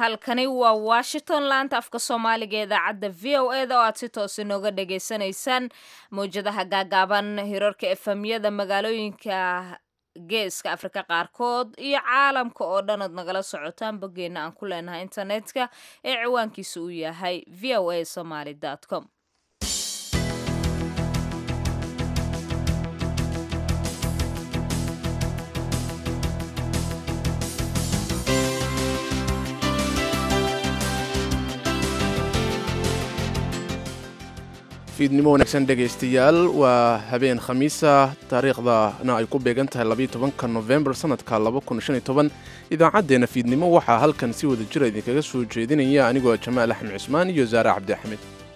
halkani waa washington laanta afka soomaaliga ee idaacadda v o e da oo aad si toos inooga dhagaysanaysaan mawjadaha gaagaaban hirarka efemyada magaalooyinka geeska afrika qaarkood iyo caalamka oo dhan ood nagala socotaan boggeena aan ku leenahay internetka ee ciwaankiisa uu yahay v o a somaly com fiidnimo wanaagsan dhegaystayaal waa habeen khamiisa taariikhdana ay ku beegan tahay labaiyotobanka nofembar sannadka idaacaddeena fiidnimo waxaa halkan si wada jira idinkaga soo jeedinaya anigoo jamaal axmed cusmaan iyo saare cabdi axmed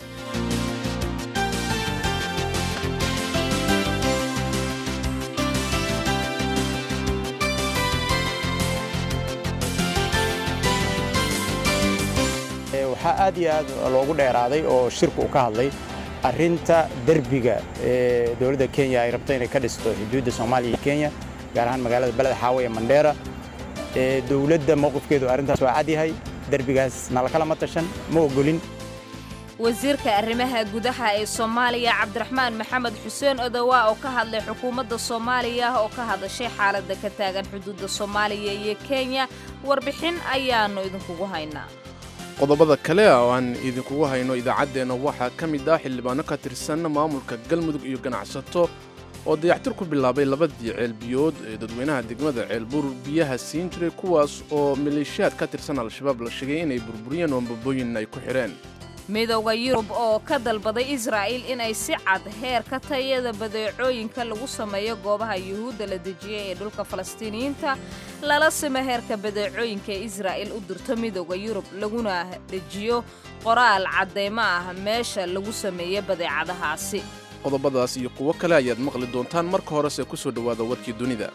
waxaa aad iyo aad loogu dheeraaday oo shirku uu ka hadlay arrinta derbiga ee dowladda kenya ay rabto inay ka dhisto xuduudda soomaaliya iyo kenya gaar ahaan magaalada beled xaawe ee mandheera ee dowladda mowqifkeedu arrintaas waa cad yahay derbigaas nalakalama tashan ma ogolin wasiirka arrimaha gudaha ee soomaaliya cabdiraxmaan maxamed xuseen odowaa oo ka hadlay xukuumadda soomaaliya oo ka hadashay xaaladda ka taagan xuduudda soomaaliya iyo kenya warbixin ayaannu idinkugu haynaa qodobada kale oo aan idinkugu hayno idaacaddeenna waxaa ka mid ah xildhibaano ka tirsan maamulka galmudug iyo ganacsato oo dayactir ku bilaabay labadii ceelbiyood ee dadweynaha degmada ceelbuur biyaha siin jiray kuwaas oo maleeshiyaad ka tirsan al-shabaab la sheegay inay burburiyeen oo ambabooyin ay ku xidheen midowda yurub oo ka dalbaday israa'il inay si cad heerka tayada badeecooyinka lagu sameeyo goobaha yuhuudda la dejiyey ee dhulka falastiiniyiinta lala simo heerka badeecooyinka ee israa'il u dirto midowda yurub laguna dejiyo qoraal caddaymo ah meesha lagu sameeyo badeecadahaasi qodobadaas iyo kuwo kale ayaad maqli doontaan marka horese ku soo dhowaada warkii dunida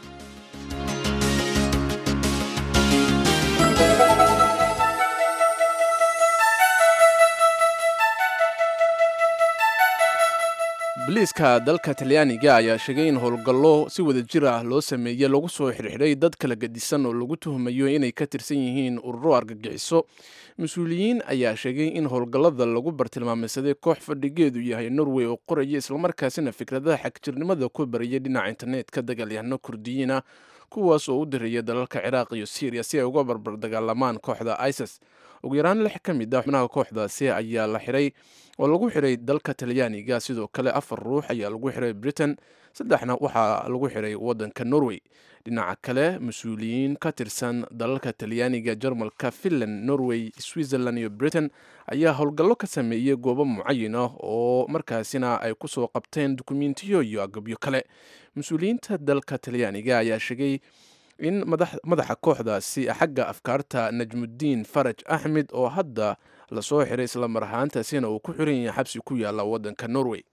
boliiska dalka talyaaniga ayaa sheegay in howlgallo si wada jir ah loo sameeyey lagu soo xirxidhay dad kala gedisan oo lagu tuhumayo inay ka tirsan yihiin ururo argagixiso mas-uuliyiin ayaa sheegay in howlgallada lagu bartilmaameysaday koox fadhigeedu yahay norway oo qoraya islamarkaasina fikradaha xagjirnimada ku bariyay dhinaca internetka dagaalyahano kurdiyiina kuwaas oo u diraya dalalka ciraaq iyo syriya si ay uga barbar dagaalamaan kooxda isis ugu yaraan lix ka mid ah xubnaha kooxdaasi ayaa la xiray oo lagu xiray dalka talyaaniga sidoo kale afar ruux ayaa lagu xiray britain saddexna waxaa lagu xiray waddanka norway dhinaca kale mas-uuliyiin ka tirsan dalalka talyaaniga jarmalka finland norway switzerland iyo britain ayaa howlgallo ka sameeyey goobo mucayin ah oo markaasina ay kusoo qabteen dukumentiyo iyo agabyo kale mas-uuliyiinta dalka talyaaniga ayaa sheegay in madaxa kooxdaasi xagga afkaarta najmudiin faraj axmed oo hadda lasoo xiray isla mar ahaantaasina uu ku xiran yahay xabsi ku yaalla waddanka norway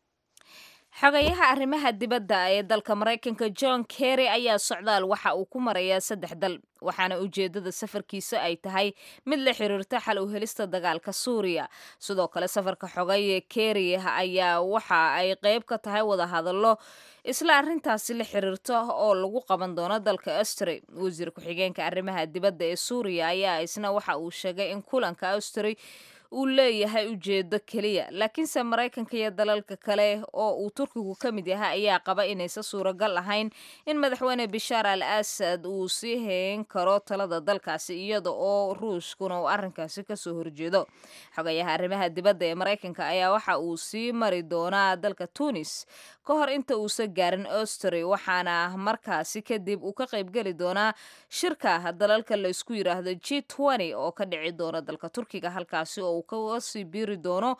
xogayaha arrimaha dibadda ee dalka maraykanka john kerry ayaa socdaal waxa uu ku marayaa saddex dal waxaana ujeeddada safarkiisa ay tahay mid la xiriirta xal u helista dagaalka suuriya sidoo kale safarka xogay kerry ayaa waxa ay qayb ka tahay wadahadallo isla arrintaasi la xiriirta oo lagu qaban doono dalka austri wasiir ku-xigeenka arrimaha dibadda ee suuriya ayaa isna waxa uu sheegay in kulanka austri uu leeyahay ujeedo keliya laakiinse maraykanka iyo dalalka kale oo uu turkigu ka mid yahay ayaa qaba inaysan suuragal ahayn in madaxweyne bishaar al asad uu sii hayn karo talada dalkaasi iyada oo ruushkuna uu arrinkaasi kasoo horjeedo xogayaha arrimaha dibadda ee maraykanka ayaa waxa uu sii mari doonaa dalka tunis ka hor inta uusan gaarin austri waxaana markaasi kadib uu ka qaybgeli doonaa shirka dalalka la isku yiraahdo g oo ka dhici doona dalka turkiga halkaasi oo uu kasii biiri doono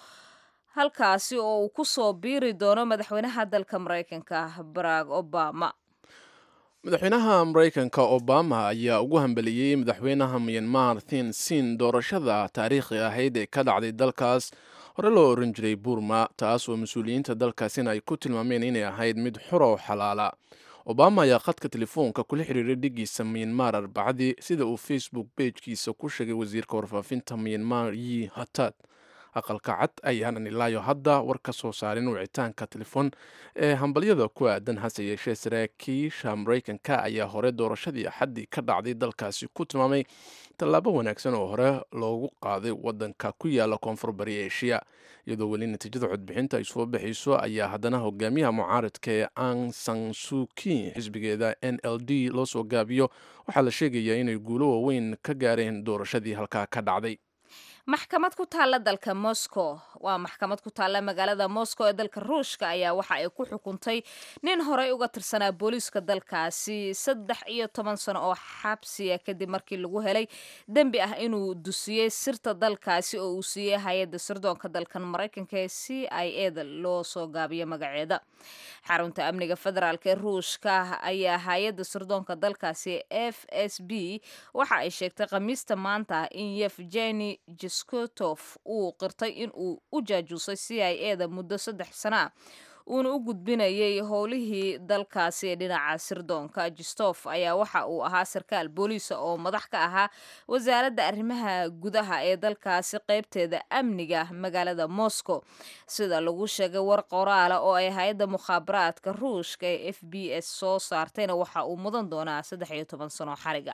halkaasi oo uu kusoo biiri doono madaxweynaha dalka maraykanka barack obama madaxweynaha maraykanka obama ayaa ugu hambeliyey madaxweynaha myanmar thin sin doorashada taariikhi ahayd ee ka dhacday dalkaas hore loo oran jiray burma taas oo mas-uuliyiinta dalkaasina ay ku tilmaameen inay ahayd mid xura oo xalaala obama ayaa khadka telefoonka kula xiriiray dhigiisa myanmar arbacadii sida uu facebook bejkiisa ku sheegay wasiirka warfaafinta myanmar yi hatad aqalka cad ayaanan ilaayo hadda war ka soo saarin wicitaanka telefoon ee hambalyada ku aadan hase yeeshee saraakiisha maraykanka ayaa hore doorashadii axaddii ka dhacday dalkaasi ku tilmaamay tallaabo wanaagsan oo hore loogu qaaday wadanka ku yaala koonfur bari eshiya iyadoo weli natiijada codbixinta ay soo baxayso ayaa haddana hogaamiyaha mucaaridka ee ang san suki xisbigeeda n l d loo soo gaabiyo waxaa la sheegayaa inay guulo waaweyn ka gaareen doorashadii halkaa ka dhacday maxkamad ku taalla dalka moscow waa maxkamad ku taalla magaalada moscow ee dalka ruushka ayaa waxa ay ku xukuntay nin horey uga tirsanaa booliiska dalkaasi saddex iyo toban sano oo xabsiya kadib markii lagu helay dembi ah inuu dusiyey sirta dalkaasi oo uu siiyey hay-adda sirdoonka dalkan maraykanka ee c i e da loo soo gaabiyo magaceeda xarunta amniga federaalk ee ruushka ayaa hay-adda sirdoonka dalkaasi f s b waxa ay sheegtay khamiista maanta in yevgeni skotof uu qirtay in uu u jaajuusay c i e da muddo saddex sana ah uuna u gudbinayay howlihii dalkaasi ee dhinaca sirdoonka jistof ayaa waxa uu ahaa sarkaal booliisa oo madax ka ahaa wasaaradda arrimaha gudaha ee dalkaasi qeybteeda amniga magaalada moscow sida lagu sheegay war qoraala oo ay hay-adda mukhaabaraadka ruushka ee f b s soo saartayna waxa uu mudan doonaa saddex iyo toban sano xariga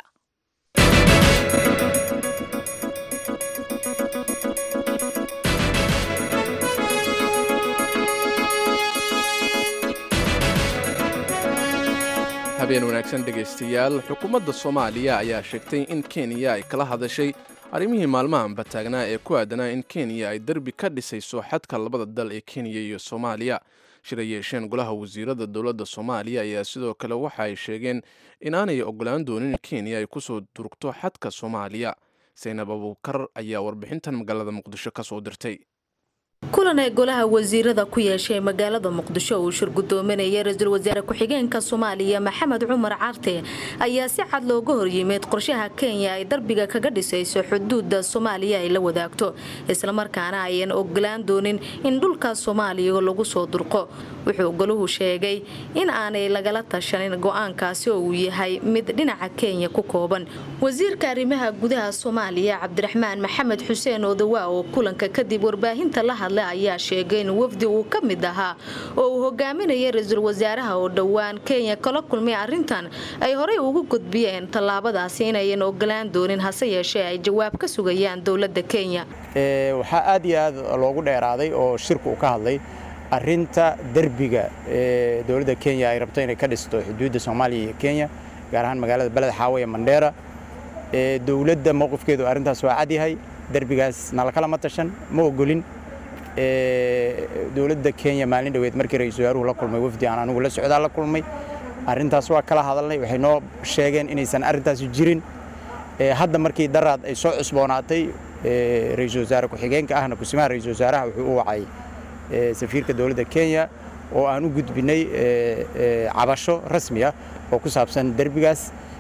habeen wanaagsan dhegaystayaal xukuumadda soomaaliya ayaa sheegtay in kenya ay kala hadashay arrimihii maalmahanba taagnaa ee ku aadanaa in kenya ay derbi ka dhisayso xadka labada dal ee kenya iyo soomaaliya shir ay yeesheen golaha wasiirada dowladda soomaaliya ayaa sidoo kale waxa ay sheegeen inaanay ogolaan doonin in kenya ay kusoo durugto xadka soomaaliya saynab abuukar ayaa warbixintan magaalada muqdisho ka soo dirtay kulan ay golaha wasiirada ku yeeshay magaalada muqdisho uu shir gudoominaya ra-iisul wasaare ku-xigeenka soomaaliya maxamed cumar carte ayaa si cad looga horyimid qorshaha kenya ay darbiga kaga dhisayso xuduuda soomaaliya ay la wadaagto islamarkaana ayan ogolaan doonin in dhulka soomaaliya lagu soo durqo wuxuu golahu sheegay in aanay lagala tashanin go-aankaasi oo uu yahay mid dhinaca kenya ku kooban wasiirka arrimaha gudaha soomaaliya cabdiraxmaan maxamed xuseen odawa oo kulanka kadib warbaahinta la hadlay ayaa sheegay in wafdi uu ka mid ahaa oo uu hogaaminaya ra-iisul wasaaraha oo dhowaan kenya kala kulmay arrintan ay horey ugu gudbiyeen tallaabadaasi inayan ogolaan doonin hase yeeshee ay jawaab ka sugayaan dowladda kenya waxaa aad iyo aad loogu dheeraaday oo shirku uu ka hadlay arinta derbiga ee dowladda kenya ay rabto inay ka dhisto xuduudda soomaaliya iyo kenya gaar ahaan magaalada beled xaawe ee mandheera dowladda mowqifkeedu arrintaas waa cadyahay derbigaas nalakalama tashan ma ogolin dowladda kenya maalin dhoweed markii ra-iisul wasaaruhu la kulmay wafdi aan anigu la socdaa la kulmay arrintaas waa kala hadalnay waxay noo sheegeen inaysan arrintaasi jirin hadda markii daraad ay soo cusboonaatay ra-iisul wasaare ku-xigeenka ahna kusimaha ra-iisul wasaaraha wuxuu u wacay safiirka dowladda kenya oo aan u gudbinay cabasho rasmi ah oo ku saabsan derbigaas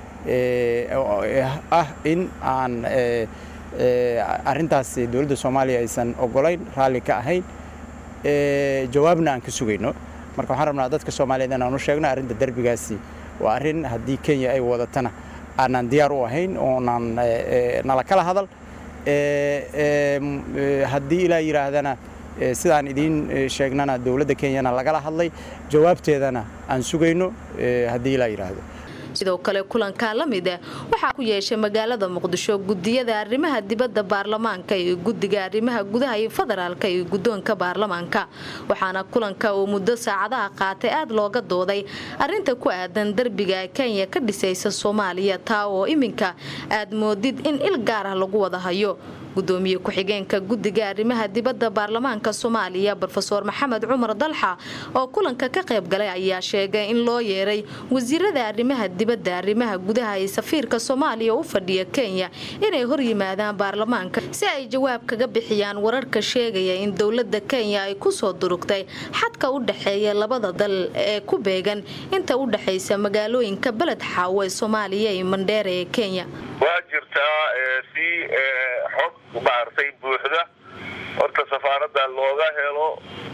ah in aan arrintaas dowladda soomaaliya aysan ogolayn raalli ka ahayn jawaabna aan ka sugayno marka waxaan rabnaa dadka soomaaliyeed inaan u sheegno arrinta derbigaasi waa arrin haddii kenya ay wadatana aanaan diyaar u ahayn oonaan nala kala hadal haddii ilaa yidhaahdana sidaan idiin sheegnana dowladda kenyana lagala hadlay jawaabteedana aan sugayno haddii ilaa yidhaahdo sidoo kale kulankaa la mid ah waxaa ku yeeshay magaalada muqdisho gudiyada arrimaha dibadda baarlamaanka iyo guddiga arrimaha gudaha iyo federaalka iyo guddoonka baarlamaanka waxaana kulanka uu muddo saacadaha qaatay aad looga dooday arinta ku aadan derbiga kenya ka dhisaysa soomaaliya taa oo iminka aad moodid in il gaar ah lagu wada hayo gudoomiye ku-xigeenka guddiga arrimaha dibadda baarlamaanka soomaaliya rofeor maxamed cumar dalxa oo kulanka ka qayb galay ayaa sheegay in loo yeeray wasiirada arrimaha dibadda arrimaha gudaha ee safiirka soomaaliya u fadhiya kenya inay hor yimaadaan baarlamaanka si ay jawaab kaga bixiyaan wararka sheegaya in dowladda kenya ay kusoo durugtay xadka u dhexeeya labada dal ee ku beegan inta u dhexaysa magaalooyinka beled xaawo ee soomaaliya iyo mandheera ee kenya waa jirtaa si xog maartay buuxda horta safaaradda looga helo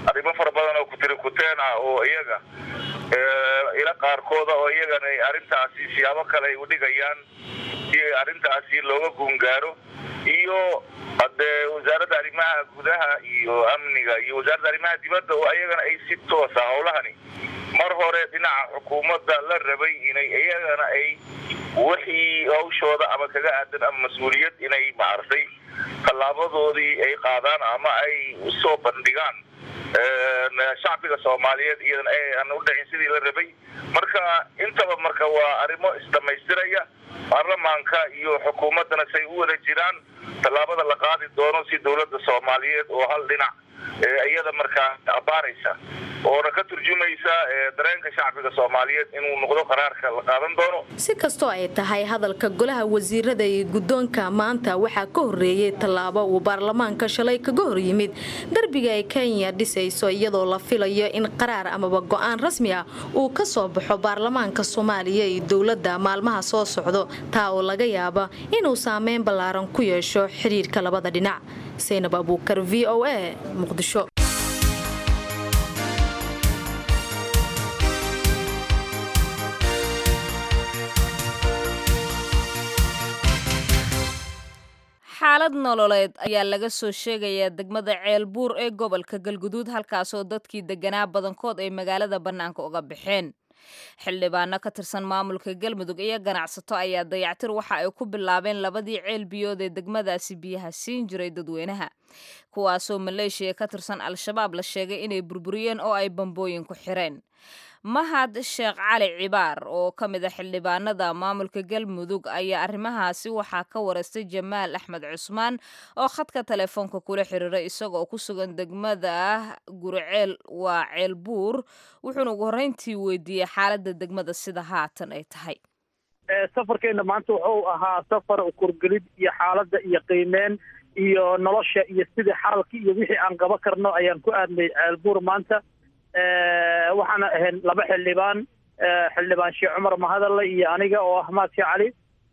arrimo fara badan oo kutiri kuteen ah oo iyaga ila qaarkooda oo iyagana arrintaasi siyaabo kale ay udhigayaan si arrintaasi looga guungaaro iyo hadee wasaaradda arrimaha gudaha iyo amniga iyo wasaaradda arrimaha dibadda oo iyagana ay si toosa howlahani mar hore dhinaca xukuumadda la rabay inay iyagana ay wixii hawshooda ama kaga aadan ama mas-uuliyad inay maartay tallaabadoodii ay qaadaan ama ay usoo bandhigaan shacbiga soomaaliyeed iyadana aan u dhicin sidii la rabay marka intaba marka waa arrimo isdhamaystiraya baarlamaanka iyo xukuumaddana say u wada jiraan tallaabada la qaadi doono si dowladda soomaaliyeed oo hal dhinac iyada markaa abaaraysa oona ka turjumaysa dareenka shacbiga soomaaliyeed inuu noqdo qaraarka la qaadan doono si kastoo ay tahay hadalka golaha wasiirada iyo guddoonka maanta waxaa ka horreeyey tallaabo uu baarlamaanka shalay kaga hor yimid derbiga ay kenya dhisayso iyadoo la filayo in qaraar amaba go'aan rasmi ah uu ka soo baxo baarlamaanka soomaaliya iyo dowladda maalmaha soo socdo taa oo laga yaaba inuu saameyn ballaaran ku yeesho xidhiirka labada dhinac saynab abuukar v o a muqdisho xaalad nololeed ayaa laga soo sheegayaa degmada ceelbuur ee gobolka galguduud halkaasoo dadkii deganaa badankood ay magaalada bannaanka uga baxeen xildhibaano ka tirsan maamulka galmudug iyo ganacsato ayaa dayactir waxa ay ku bilaabeen labadii ceel biyood ee degmadaasi biyaha siin jiray dadweynaha kuwaasoo maleeshiya ka tirsan al-shabaab la sheegay inay burburiyeen oo ay bambooyin ku xireen mahad sheekh cali cibaar oo ka mid a xildhibaanada maamulka galmudug ayaa arrimahaasi waxaa ka wareystay jamaal axmed cusmaan oo khadka telefoonka kula xiriiray isagoo ku sugan degmada guriceel waa ceel buur wuxuuna ugu horreyntii weydiiyey xaaladda degmada sida haatan ay tahay safarkeena maanta wuxuu ahaa safar kurgelid iyo xaaladda iyo qiimeyn iyo nolosha iyo sidii xaalkii iyo wixii aan qaba karno ayaan ku aadnay ceelbuur maanta waxaana ahayn laba xildhibaan xildhibaan sheekh cumar mahadalle iyo aniga oo ah maadki cali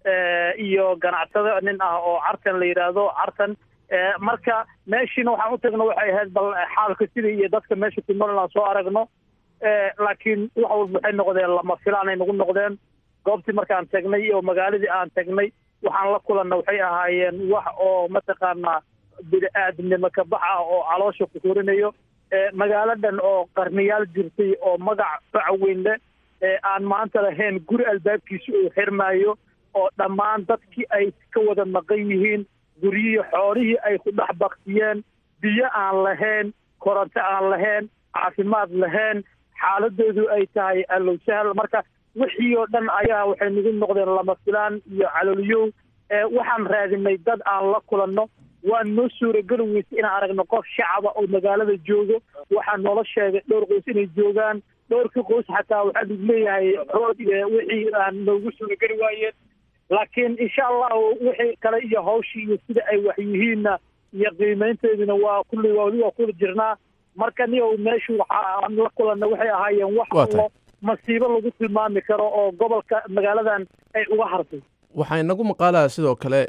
iyo ganacsado nin ah oo cartan la yidhaahdo cartan marka meeshiina waxaan u tagno waxay ahayd bal xaalka sidii iyo dadka meesha ku nool aan soo aragno laakiin wax walba waxay noqdeen lama filaanay nagu noqdeen goobtii markaan tagnay oo magaaladii aan tagnay waxaan la kulanna waxay ahaayeen wax oo mataqaanaa bini-aadnimo ka bax ah oo caloosha ku korinayo magaaladan oo qarniyaal jirtay oo magac faca weyn leh aan maanta lahayn guri albaabkiisa uu xirmaayo oo dhammaan dadkii ay ka wada maqan yihiin guryihii xoolihii ay ku dhex baktiyeen biyo aan lahayn koronto aan lahayn caafimaad lahayn xaaladoodu ay tahay alowsahal marka wixii oo dhan ayaa waxay nagu noqdeen lama filaan iyo caloliyow waxaan raadinay dad aan la kulanno waan noo suurageli weysa inaan aragno qof shacaba oo magaalada joogo waxaa noola sheegay dhowr qoys inay joogaan dhowrkii qoys xataa waxaa lagu leeyahay rood wixii aan noogu suurageli waayeen laakiin insha allahu wixii kale iyo hawshii iyo sida ay wax yihiinna iyo qiimaynteeduna waa kulli wali waa kula jirnaa marka niyow meeshu waxaan la kulanna waxay ahaayeen wax allo masiibo lagu tilmaami karo oo gobolka magaaladan ay uga hartay waxaa inagu maqaalaa sidoo kale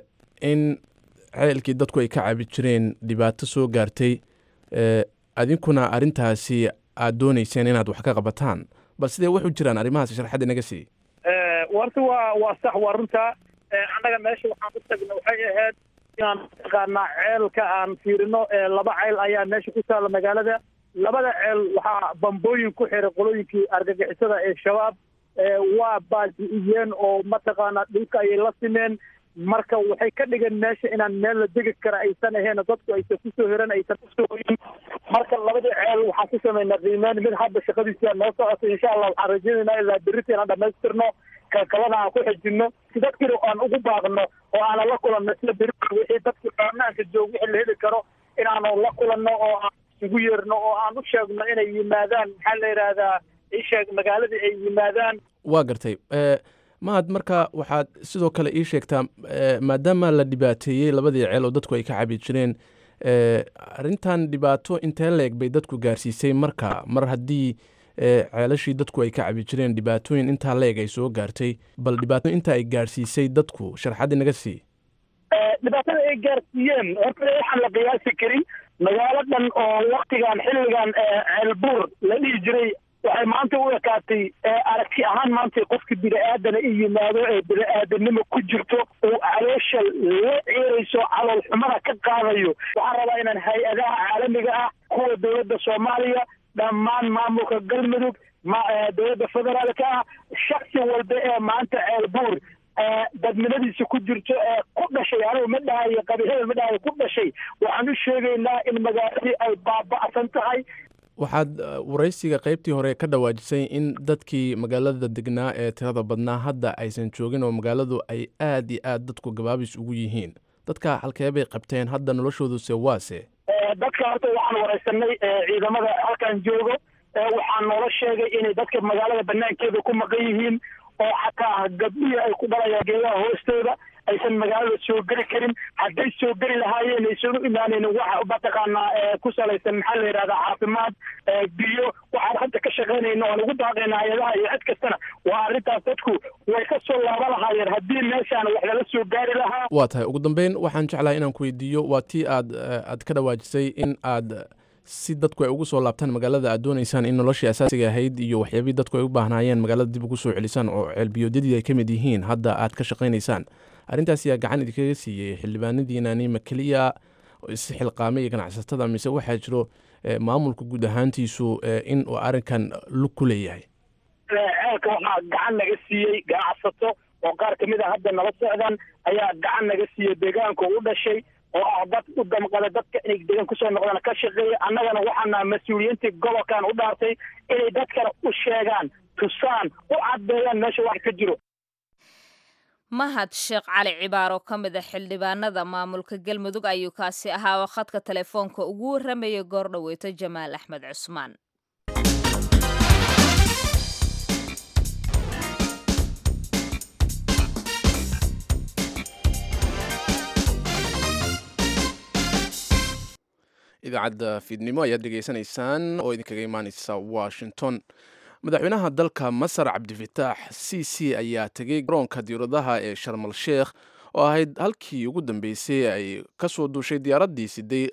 in ceelkii dadku ay ka cabi jireen dhibaato soo gaartay adinkuna arrintaasi aad doonayseen inaad wax ka qabataan bal sidee waxu jiraan arrimahaasi sharxad inaga sii warta waa waa sax waa runta annaga meesha waxaan u tagna waxay ahayd inaan mataqaanaa ceelka aan fiirino laba ceel ayaa meesha ku taalla magaalada labada ceel waxaa bambooyin ku xiray qolooyinkii argagixisada ee shabaab waa baaji'iyeen oo mataqaanaa dhulka ayay la simeen marka waxay ka dhigeen meesha inaan meel la degi kara aysan ahayn dadku aysan kusoo hiran aysan kusoo hoyin marka labadii ceel waxaan ku samaynaa qiimeyn mid hadda shaqadiisa noo socota insha allah waxaan rajaynaynaa ilaa berrita inaan dhamaystirno kalkalana aan ku xejinno si dadkina aan ugu baaqno oo aanan la kulanno sida beri wixii dadki baarnaanka joog wixii la heli karo inaanu la kulanno oo aan isugu yeerno oo aan u sheegno inay yimaadaan maxaa la yidhaahdaa isheeg magaaladii ay yimaadaan waa gartay mahad marka waxaad sidoo kale ii sheegtaa maadaama la dhibaateeyey labadii ceel oo dadku ay ka cabi jireen arrintan dhibaato intee leeg bay dadku gaarsiisay marka mar haddii ceelashii dadku ay ka cabi jireen dhibaatooyin intaa leeg ay soo gaartay bal dhibaato inta ay gaarsiisay dadku sharxaddi naga sii dhibaatada ay gaarsiiyeen horta waxaan la qiyaasi karin magaaladan oo waktigan xilligan ceelbuur la dhihi jiray waxay maanta u ekaatay aragti ahaan maanta qofka bini-aadana i yimaado ee bini-aadanimo ku jirto uu caloosha la ciirayso calool xumada ka qaadayo waxaan rabaa inaan hay-adaha caalamiga ah kuwa dowladda soomaaliya dhammaan maamulka galmudug dowladda federaalka ah shaksi walba ee maanta ceelbuur dadnimadiisa ku jirto ee ku dhashay anigu ma dhahayo qabiilada ma dhahayo ku dhashay waxaan u sheegaynaa in magaaladii ay baaba'san tahay waxaad waraysiga qaybtii hore ka dhawaajisay in dadkii magaalada degnaa ee tirada badnaa hadda aysan joogin oo magaaladu ay aad iyo aad dadku gabaabis ugu yihiin dadka halkee bay qabteen hadda noloshooduse waase dadka horta waxaan waraysanay ciidamada halkan joogo waxaan noola sheegay inay dadka magaalada banaankeeda ku maqan yihiin oo xataa gabdhihii ay ku dhalayaan geedaha hoostooda aysan magaalada soo geli karin hadday soo geli lahaayeen aysan u imaanaynin waxa mataqaanaa ku salaysan maxaa la yidhahdaa caafimaad biyo waxaan hadda ka shaqaynayna oon ugu daaqayna hay-adaha iyo cid kastana waa arrintaas dadku way ka soo laaba lahaayeen haddii meeshaan wax lala soo gaari lahaa waa tahay ugu dambeyn waxaan jeclahay inaan ku weydiiyo waa tii aad aad ka dhawaajisay in aad si dadku ay ugu soo laabtaan magaalada aad doonaysaan in noloshii asaasiga ahayd iyo waxyaabihii dadku ay u baahnaayeen magaalada dib ugu soo celisaan oo ceelbiyoodyadii ay ka mid yihiin hadda aad ka shaqaynaysaan arrintaas yaa gacan idinkaga siiyey xildhibaanadiinani ma keliya isxilqaamay iyo ganacsatada mise waxaa jiro maamulka guud ahaantiisu in uu arrinkan lug ku leeyahay ceelka waxaa gacan naga siiyey ganacsato oo qaar kamid a hadda nala socdaan ayaa gacan naga siiyey deegaanka u dhashay oo ah dad u damqada dadka inay deegaan kusoo noqdaan ka shaqeeya annagana waxaana mas-uuliyiintii gobolkan u dhaartay inay dadkana u sheegaan tusaan u caddeeyaan meesha wax ka jiro mahad sheekh cali cibaar oo ka mid a xildhibaanada maamulka galmudug ayuu kaasi ahaa oo khadka telefoonka ugu warramayay goor dhaweyto jamaal axmed cusmaan idaacadda fiidnimo ayaad dhegaysanaysaan oo idinkaga imaaneysa washington madaxweynaha dalka masar cabdifitaax c c ayaa tegey garoonka diyauradaha ee sharmal sheekh oo ahayd halkii ugu dambeysay ay ka soo duushay diyaaraddii siday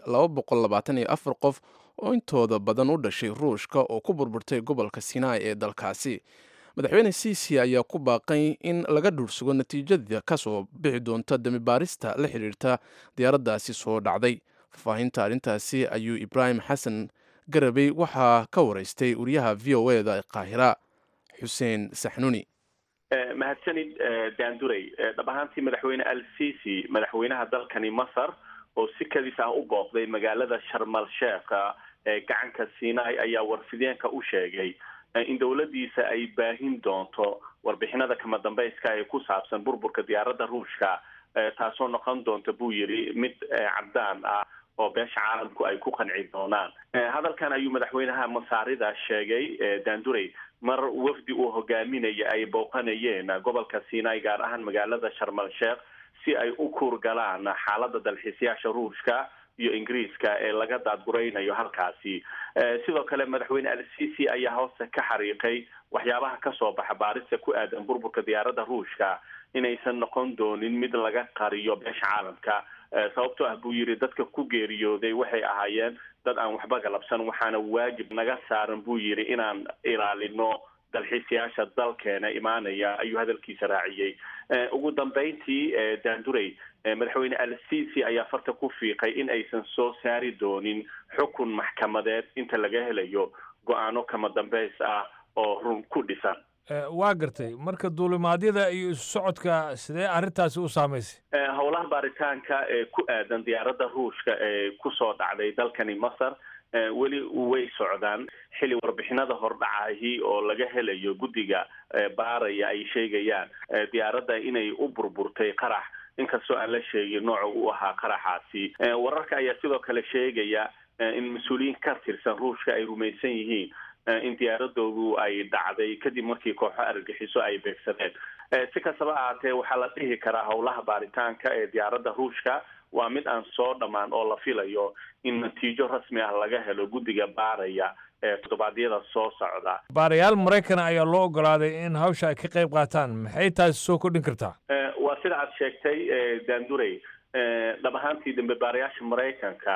afar qof oo intooda badan u dhashay ruushka oo ku burburtay gobolka sinai ee dalkaasi madaxweyne c c ayaa ku baaqay in laga dhuursugo natiijada ka soo bixi doonta damibaarista la xidhiirta diyaaraddaasi soo dhacday faahfaahinta arrintaasi ayuu ibraahim xasan garabey waxaa ka waraystay wariyaha v o e da ee qaahira xuseen saxnuni mahadsanid daanduray dhab ahaantii madaxweyne al sisi madaxweynaha dalkani masar oo si kadis ah u booqday magaalada sharmal sheekha ee gacanka sinai ayaa warfideenka u sheegay in dowladdiisa ay baahin doonto warbixinada kama dambayska ee ku saabsan burburka diyaaradda ruushka taasoo noqon doonta buu yidhi mid caddaan ah oo beesha caalamku ay ku qanci doonaan hadalkan ayuu madaxweynaha masaarida sheegay daanduray mar wafdi uu hogaaminaya ay booqanayeen gobolka sinai gaar ahaan magaalada sharmal sheekh si ay u kuurgalaan xaaladda dalxiisayaasha ruushka iyo ingiriiska ee laga daadguraynayo halkaasi sidoo kale madaxweyne al sisi ayaa hoose ka xariiqay waxyaabaha kasoo baxa baarista ku aadan burburka diyaaradda ruushka inaysan noqon doonin mid laga qariyo beesha caalamka sababtoo ah buu yidhi dadka ku geeriyooday waxay ahaayeen dad aan waxba galabsan waxaana waajib naga saaran buu yidhi inaan ilaalino dalxiisayaasha dalkeena imaanaya ayuu hadalkiisa raaciyey ugu dambeyntii daanduray madaxweyne al sisi ayaa farta ku fiiqay in aysan soo saari doonin xukun maxkamadeed inta laga helayo go-aano kama dambeys ah oo run ku dhisan waa gartay marka duulimaadyada iyo isu socodka sidee arrintaasi u saamaysay howlaha baaritaanka ee ku aadan diyaaradda ruushka ee kusoo dhacday dalkani masar weli way socdaan xili warbixinada hordhacahi oo laga helayo guddiga baaraya ay sheegayaan diyaaradda inay u burburtay qarax inkastoo aan la sheegin nooca u ahaa qaraxaasi wararka ayaa sidoo kale sheegaya in mas-uuliyiin ka tirsan ruushka ay rumaysan yihiin in diyaaradoodu ay dhacday kadib markii kooxo argagixiso ay beegsadeen si kastaba ahaatee waxaa la dhihi karaa howlaha baaritaanka ee diyaaradda ruushka waa mid aan soo dhammaan oo la filayo in natiijo rasmi ah laga helo guddiga baaraya ee toddobaadyada soo socda baarayaal maraykana ayaa loo ogolaaday in hawsha ay ka qayb qaataan maxay taasi soo kordhin kartaa waa sida aad sheegtay daanduray dhab ahaantii dambe baarayaasha maraykanka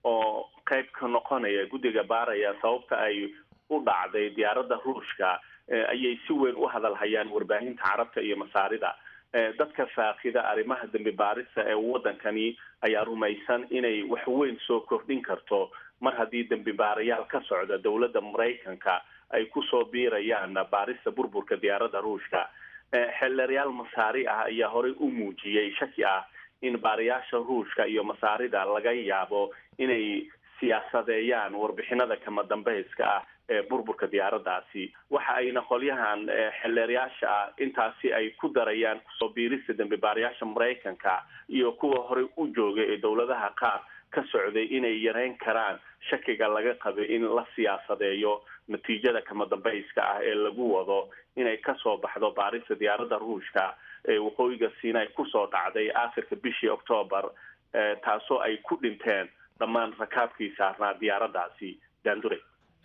oo qayb ka noqonaya guddiga baaraya sababta ay u dhacday diyaaradda ruushka ayay si weyn u hadalhayaan warbaahinta carabta iyo masaarida dadka faakida arrimaha dembi baarista ee waddankani ayaa rumaysan inay wax weyn soo kordhin karto mar haddii dembi baarayaal ka socda dowladda maraykanka ay kusoo biirayaan baarista burburka diyaaradda ruushka xeelerayaal masaari ah ayaa horey u muujiyey shaki ah in baarayaasha ruushka iyo masaarida laga yaabo inay siyaasadeeyaan warbixinada kama dambayska ah ee burburka diyaaraddaasi waxa ayna qolyahan xeelerayaasha ah intaasi ay ku darayaan kusoo biirista dembi baarayaasha maraykanka iyo kuwa horey u joogay ee dowladaha qaar ka socday inay yareyn karaan shakiga laga qabay in la siyaasadeeyo natiijada kama dambayska ah ee lagu wado inay kasoo baxdo baarista diyaaradda ruushka ee waqooyiga siinay kusoo dhacday aakhirka bishii octoobar taasoo ay ku dhinteen dhammaan rakaabkii saarnaa diyaaraddaasi daandure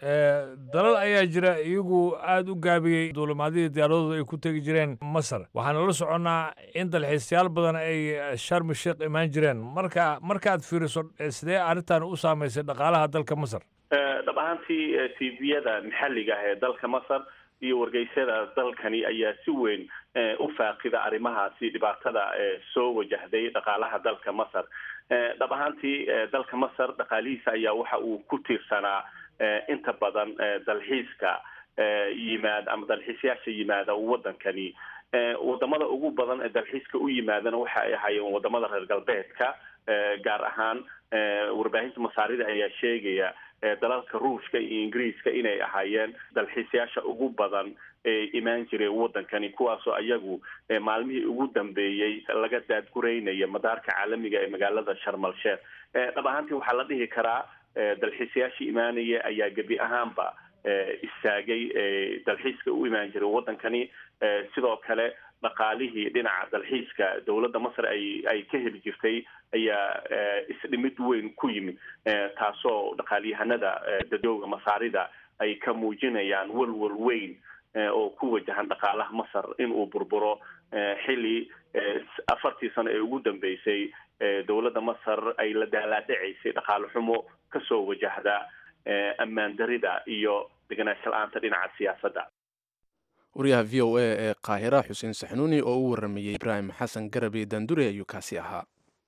dalal ayaa jira iyagu aada u gaabiyey duulimaadyadii diyaaradooda ay ku tegi jireen masar waxaana la soconnaa in dalxiisayaal badan ay sharmi sheekh imaan jireen marka markaad fiiriso sidee arrintan u saamaysay dhaqaalaha dalka masar dhab ahaantii tviyada maxalliga ah ee dalka masar iyo wargeysyada dalkani ayaa si weyn u faaqida arrimahaasi dhibaatada soo wajahday dhaqaalaha dalka masar dhab ahaantii dalka masar dhaqaalihiisa ayaa waxa uu ku tiirsanaa inta badan dalxiiska yimaada ama dalxiisyaasha yimaada waddankani wadamada ugu badan ee dalxiiska u yimaadana waxa ay ahaayeen wadamada reer galbeedka gaar ahaan warbaahinta masaarida ayaa sheegaya dalalka ruushka iyo ingiriiska inay ahaayeen dalxiisayaasha ugu badan ee imaan jiray waddankani kuwaasoo ayagu maalmihii ugu dambeeyey laga daadgureynaya madaarka caalamiga ee magaalada sharmal sheekh dhab ahaantii waxaa la dhihi karaa dalxiisayaashii imaanaya ayaa gebi ahaanba istaagay dalxiiska u imaan jiray waddankani sidoo kale dhaqaalihii dhinaca dalxiiska dowladda masar ay ay ka heli jirtay ayaa isdhimid weyn ku yimid taasoo dhaqaalyahanada dadooga masaarida ay ka muujinayaan walwal weyn oo ku wajahan dhaqaalaha masar in uu burburo xilli afartii sano ee ugu dambeysay dowladda masar ay la daalaadhacaysay dhaqaale xumo kasoo wajahda ammaan darida iyo deganaansho la-aanta dhinaca siyaasadda wariyaha v o a ee qaahira xuseen saxnuuni oo u waramayey ibraahim xasan garabe dandure ayuu kaasi ahaa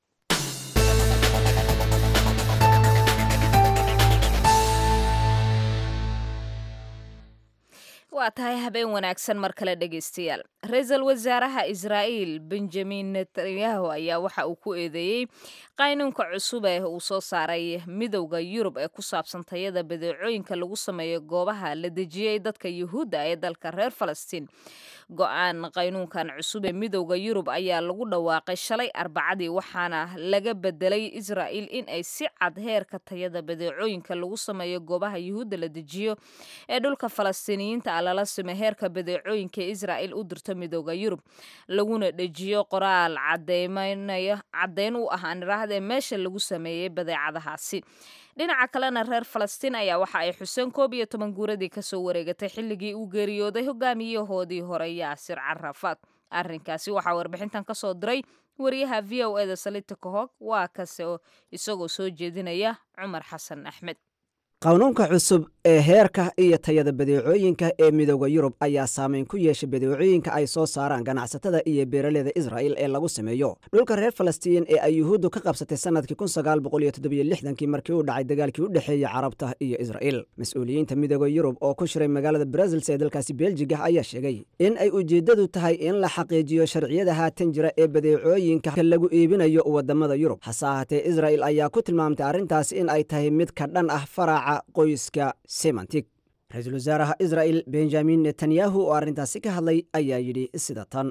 waa tahay habeen wanaagsan mar kale dhegaystayaal ra-iisul wasaaraha israa'iil benjamin netanyahu ayaa waxa uu ku eedeeyey qaynuunka cusub ee uu soo saaray midowda yurub ee ku saabsan tayada badeecooyinka lagu sameeyo goobaha la dejiyey dadka yuhuudda ee dalka reer falastiin go-aan qaynuunkan cusub ee midowda yurub ayaa lagu dhawaaqay shalay arbacadii waxaana laga bedelay israa'iil in ay si cad heerka tayada badeecooyinka lagu sameeyo goobaha yuhuudda la dejiyo ee dhulka falastiiniyiinta lala sime heerka badeecooyinka ee israa'iil u dirto midowda yurub laguna dhejiyo qoraal cadeymanaya caddeyn u ah aanirahdee meesha lagu sameeyey badeecadahaasi dhinaca kalena reer falastiin ayaa waxa ay xuseen koob iyo toban guuradii kasoo wareegatay xilligii uu geeriyooday hogaamiyahoodii hore yaasir carafaad arrinkaasi waxaa warbixintan kasoo diray wariyaha v o eda salita kahog waa kase isagoo soo jeedinaya cumar xasan axmed qanuunka cusub ee heerka iyo tayada badeecooyinka ee midooda yurub ayaa saameyn ku yeeshay badeecooyinka ay soo saaraan ganacsatada iyo beeraleyda israa'il ee lagu sameeyo dhulka reer falastiin ee ay yuhuuddu ka qabsatay sannadkii kii markii uu dhacay dagaalkii u dhexeeyey carabta iyo israa'iil mas-uuliyiinta midooda yurub oo ku shiray magaalada brasils ee dalkaasi beeljiga ayaa sheegay in ay ujeeddadu tahay in la xaqiijiyo sharciyada haatan jira ee badeecooyinka lagu iibinayo waddamada yurub hase ahaatee israa'il ayaa ku tilmaamtay arrintaas in ay tahay mid ka dhan ah faraaca qoyska semantig ra-iisul wasaaraha israa'il benjamin netanyahu oo arrintaasi ka hadlay ayaa yidhi sida tan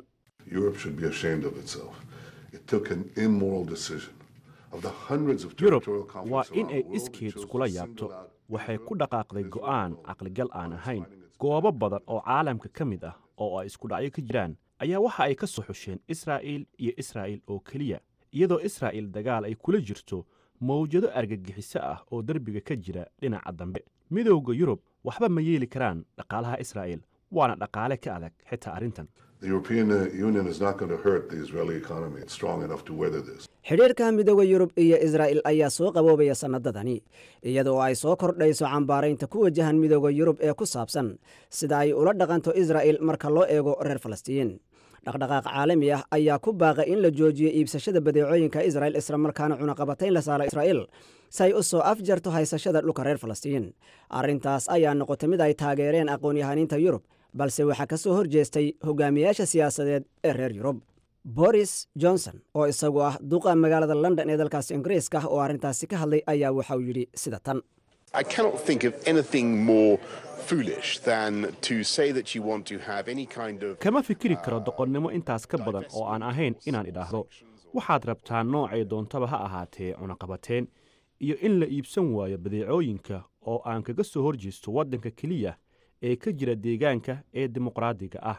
yurub waa in ay iskeed iskula yaabto waxay ku dhaqaaqday go'aan caqligal aan ahayn goobo badan oo caalamka ka mid ah oo ay isku dhacyo ka jiraan ayaa waxa ay ka soo xusheen israa'iil iyo israa'iil oo keliya iyadoo israa'iil dagaal ay kula jirto mawjado argagixiso ah oo derbiga ka jira dhinaca dambe midowda yurub waxba ma yeeli karaan dhaqaalaha israa'iil waana dhaqaale ka adag xitaa arrintan xidhiirka midooda yurub iyo israa'il ayaa soo qaboobaya sannadadani iyadoo ay soo kordhayso cambaaraynta ku wajahan midooda yurub ee ku saabsan sida ay ula dhaqanto israa'il marka loo eego reer falastiin dhaqdhaqaaq caalami ah ayaa ku baaqay in la joojiyo iibsashada badeecooyinka isra'il islamarkaana cunaqabatayn la saara israa'iil si ay u soo afjarto haysashada dhulka reer falastiin arrintaas ayaa noqotay mid ay taageereen aqoon-yahaniinta yurub balse waxaa ka soo horjeestay hogaamiyaasha siyaasadeed ee reer yurub boris johnson oo isagu ah duqa magaalada london ee dalkaasi ingiriiska oo arrintaasi ka hadlay ayaa waxauu yidhi sida tan kama fikiri karo doqonnimo intaas ka badan oo aan ahayn inaan idhaahdo waxaad rabtaa noocay doontaba ha ahaatee cunaqabateen iyo in la iibsan waayo badeecooyinka oo aan kaga soo horjeesto waddanka keliya ee ka jira deegaanka ee dimuqraadiga ah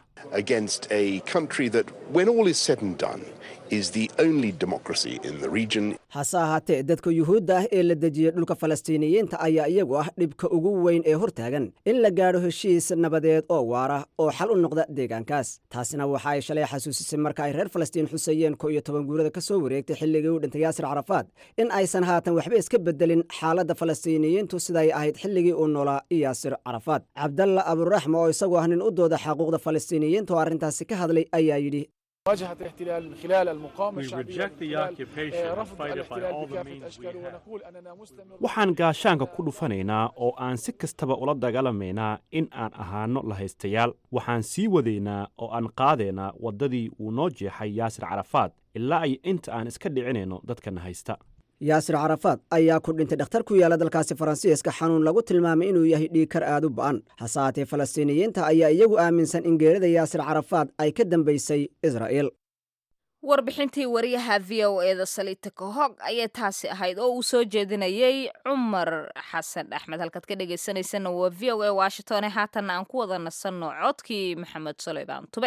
hase ahaatee dadka yuhuudda ah ee la dejiyey dhulka falastiiniyiinta ayaa iyagu ah dhibka ugu weyn ee hortaagan in la gaadho heshiis nabadeed oo waara oo xal u noqda deegaankaas taasina waxa ay shalay xasuusisay marka ay reer falastiin xuseeyeen ko iyo toban guurada ka soo wareegtay xilligii u dhintay yaasir carafaad in aysan haatan waxba iska bedelin xaaladda falastiiniyiintu siday ahayd xilligii uu noolaa yaasir carafaad cabdalla aburaxma oo isagu ah nin u dooda xaquuqda falastiiniyiinta oo arrintaasi ka hadlay ayaa yidhi واجهت الاحتلال من خلال المقاومة الشعبية رفض الاحتلال بكافة أشكاله ونقول أننا مستمر waxaan gaashaanka ku dhufanaynaa oo aan si kastaba ula dagaalamaynaa in aan ahaano lahaystayaal waxaan sii wadaynaa oo aan qaadaynaa waddadii uu noo jeexay yaasir carafaad ilaa ay inta aan iska dhicinayno dadkana haysta yaasir carafaad ayaa ku dhintay dhakhtar ku yaala dalkaasi faransiiska xanuun lagu tilmaamay inuu yahay dhiigkar aad u ba'an hase haatee falastiiniyiinta ayaa iyagu aaminsan in geerida yaasir carafaad ay ka dambaysay israa'iil warbixintii wariyaha v o eda saliita kahog ayay taasi ahayd oo uu soo jeedinayey cumar xasan axmed halkaad ka dhegaysanaysanna waa v o a washington haatanna aan ku wada nasanno codkii maxamed sulaymaan tube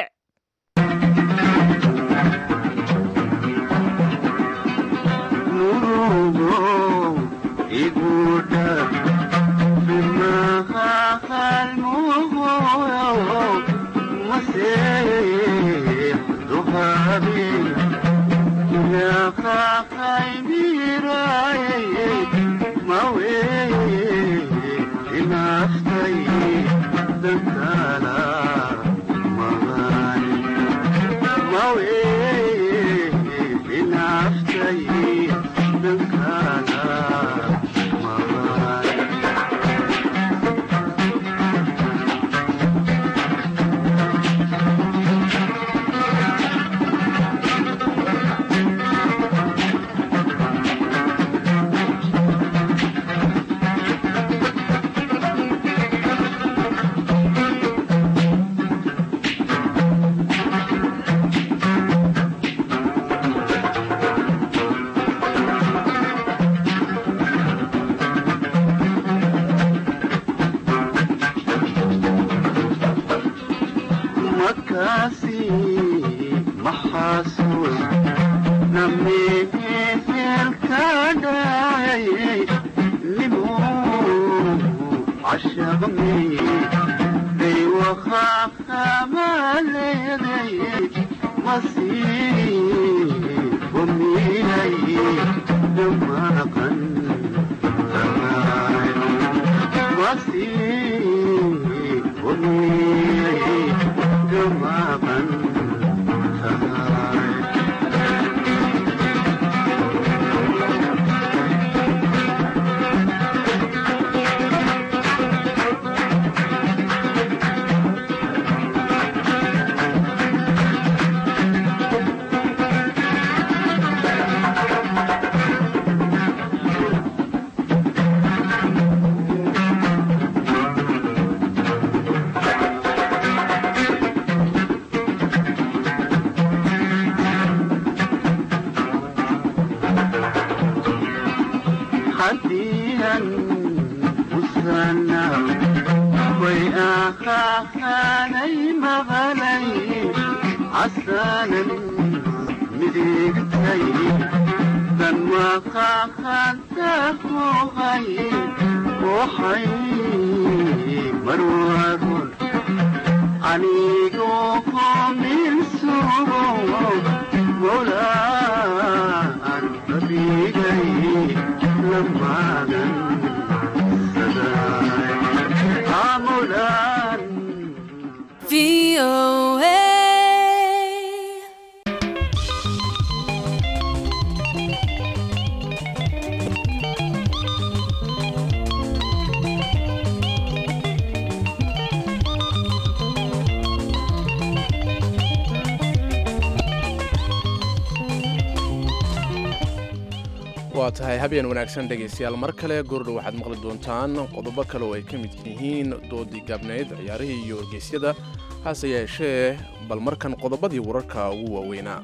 waa tahay habeen wanaagsan dhegaystayaal mar kale goordhow waxaad maqli doontaan qodobo kale oo ay ka mid yihiin doodii gaabnayd ciyaarihii iyo wargeysyada hase yeeshee bal markan qodobadii wararka ugu waaweynaa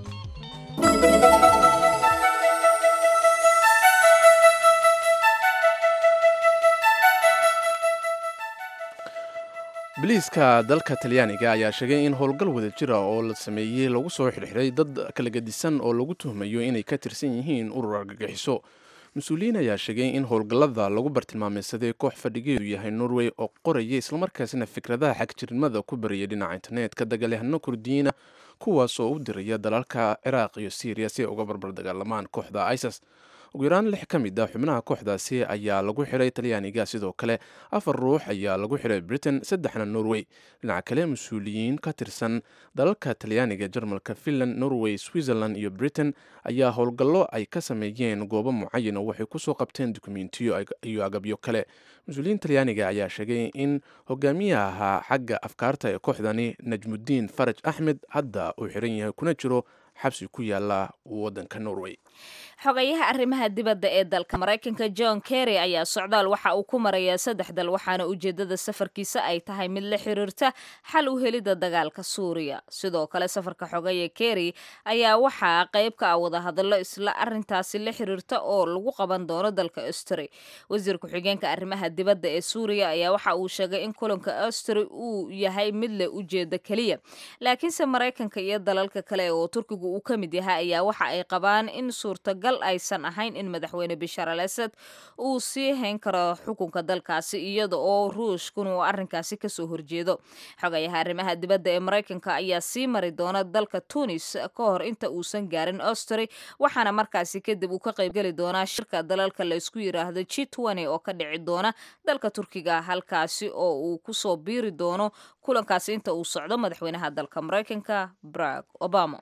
biliiska dalka talyaaniga ayaa sheegay in howlgal wada jira oo la sameeyey lagu soo xidhxidhay dad kala gedisan oo lagu tuhmayo inay ka tirsan yihiin urur argagixiso mas-uuliyiin ayaa sheegay in howlgallada lagu bartilmaameysaday koox fadhigeedu yahay norway oo qoraya islamarkaasina fikradaha xagjirnimada ku bariyay dhinaca internetka dagaalyahano kurdiyiina kuwaas oo u diraya dalalka ciraaq iyo syriya si ay uga barbar dagaalamaan kooxda isis ugu yaraan lix ka mid ah xubnaha kooxdaasi ayaa lagu xiray talyaaniga sidoo kale afar ruux ayaa lagu xiray britain saddexna norway dhinaca kale mas-uuliyiin ka tirsan dalalka talyaaniga jarmalka finland norway switzerland iyo britain ayaa howlgallo ay ka sameeyeen goobo mucayan oo waxay kusoo qabteen dukumentiyo iyo agabyo kale mas-uuliyiin talyaaniga ayaa sheegay in hogaamiyaha xagga afkaarta ee kooxdani najmudiin faraj axmed hadda uu xiran yahay kuna jiro xabsi ku yaala wadanka norway xogayaha arrimaha dibadda ee dalka maraykanka john kerry ayaa socdaal waxa uu ku marayaa saddex dal waxaana ujeedada safarkiisa ay tahay mid la xiriirta xal u helidda dagaalka suuriya sidoo kale safarka xogaya kerry ayaa waxaa qayb ka ah wadahadallo isla arintaasi la xiriirta oo lagu qaban doono dalka austri wasiir ku-xigeenka arrimaha dibadda ee suuriya ayaa waxa uu sheegay in kulanka austri uu yahay mid leh ujeeda keliya laakiinse maraykanka iyo dalalka kale oo turkigu uu ka mid yahay ayaa waxa ay qabaan in suurtagal aysan ahayn in madaxweyne bashar al asad uu sii hayn karo xukunka dalkaasi iyada oo ruushkun uu arrinkaasi kasoo horjeedo xogayaha arrimaha dibadda ee maraykanka ayaa sii mari doona dalka tunis ka hor inta uusan gaarin austri waxaana markaasi kadib uu ka qaybgeli doonaa shirka dalalka laysku yiraahdo g oo ka dhici doona dalka turkiga halkaasi oo uu kusoo biiri doono kulankaasi inta uu socdo madaxweynaha dalka maraykanka barack obama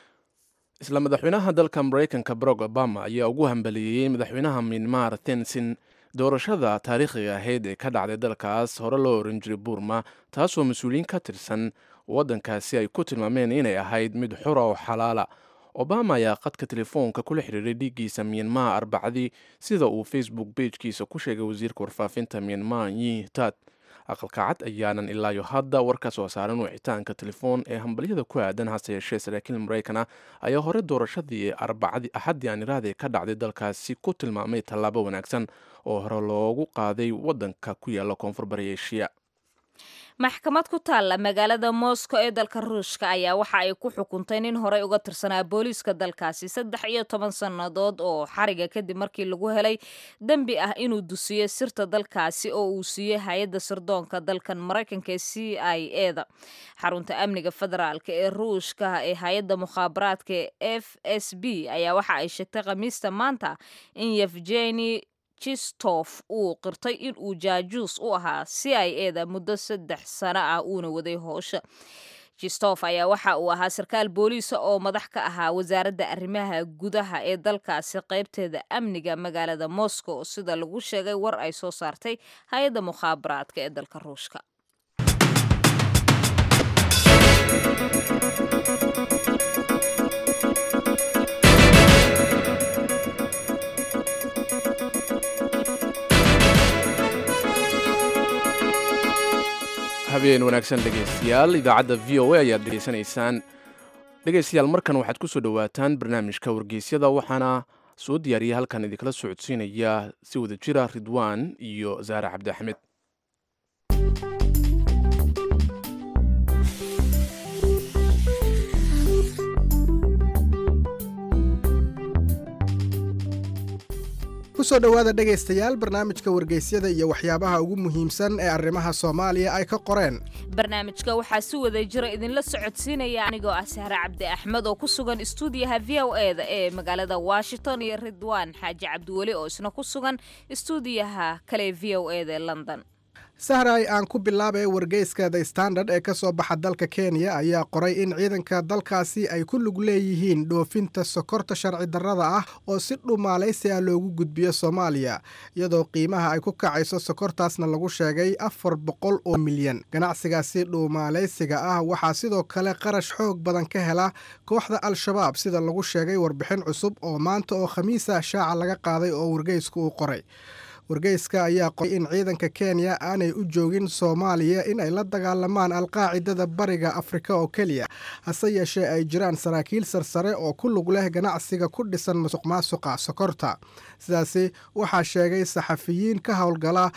isla madaxweynaha dalka maraykanka barack obama ayaa ugu hambaliyeeyey madaxweynaha mianmar tensin doorashada taariikhiga ahayd ee ka dhacday dalkaas hore loo oran jiray burma taasoo mas-uuliyiin ka tirsan waddankaasi ay ku tilmaameen inay ahayd mid xura oo xalaala obama ayaa qadka telefoonka kula xiriiray dhiiggiisa mianmar arbacadii sida uu facebook bejkiisa ku sheegay wasiirka warfaafinta mianmar yi tat aqalka cad ayaanan ilaayo hadda war ka soo saaran wicitaanka telefoon ee hambalyada ku aadan hase yeeshee saraakiil maraykana ayaa hore doorashadii arbacadii axaddii aan iraade ka dhacday dalkaasi ku tilmaamay tallaabo wanaagsan oo hore loogu qaaday waddanka ku yaala koonfur bari eshiya maxkamad ku taalla magaalada moscow ee dalka ruushka ayaa waxa ay ku xukuntay nin horey uga tirsanaa booliiska dalkaasi saddex iyo toban sannadood oo xariga kadib markii lagu helay dembi ah inuu dusiyo sirta dalkaasi oo uu siiyey hay-adda sirdoonka dalkan maraykanka ee c i e da xarunta amniga federaalk ee ruushka ee hay-adda mukhaabaraadka ee f s b ayaa waxa ay sheegtay khamiista maanta in yevgeni jistof uu qirtay in uu jaajuus u ahaa c i e da muddo saddex sano ah uuna waday hoosha jistof ayaa waxa uu ahaa sarkaal booliisa oo madax ka ahaa wasaaradda arrimaha gudaha ee dalkaasi qaybteeda amniga magaalada moscow sida lagu sheegay war ay soo saartay hay-adda mukhaabaraadka ee dalka ruushka habeen wanaagsan dhegaystayaal idaacadda v o a ayaad dhegaysanaysaan dhegaystayaal markan waxaad ku soo dhowaataan barnaamijka wargeysyada waxaana soo diyaariyay halkan idinkala socodsiinaya si wada jira ridwaan iyo zaare cabdi axmed kusoo dhowaada dhegaystayaal barnaamijka wargeysyada iyo waxyaabaha ugu muhiimsan ee arrimaha soomaaliya ay ka qoreen barnaamijka waxaa si wada jira idinla socodsiinaya anigoo ah sahre cabdi axmed oo ku sugan istuudiyaha v o e da ee magaalada washington iyo ridwaan xaaji cabdiweli oo isna ku sugan istuudiyaha kale v o e da ee london sahray aan ku bilaabay wargeyska the standard ee ka soo baxa dalka kenya ayaa qoray in ciidanka dalkaasi ay ku lug leeyihiin dhoofinta sokorta sharci darrada ah oo si dhumaalaysi ah loogu gudbiyo soomaaliya iyadoo qiimaha ay ku kacayso sokortaasna lagu sheegay afar boqol oo milyan ganacsigaasi dhuumaalaysiga ah waxaa sidoo kale qarash xoog badan ka hela kooxda al-shabaab sida lagu sheegay warbixin cusub oo maanta oo khamiisa shaaca laga qaaday oo wargeysku uu qoray wargeyska ayaa qoray in ciidanka kenya aanay u joogin soomaaliya in ay la dagaalamaan alqaacidada bariga afrika oo keliya hase yeeshee ay jiraan saraakiil sarsare oo ku lug leh ganacsiga ku dhisan musuq maasuqa sokorta sidaasi waxaa sheegay saxafiyiin ka howlgala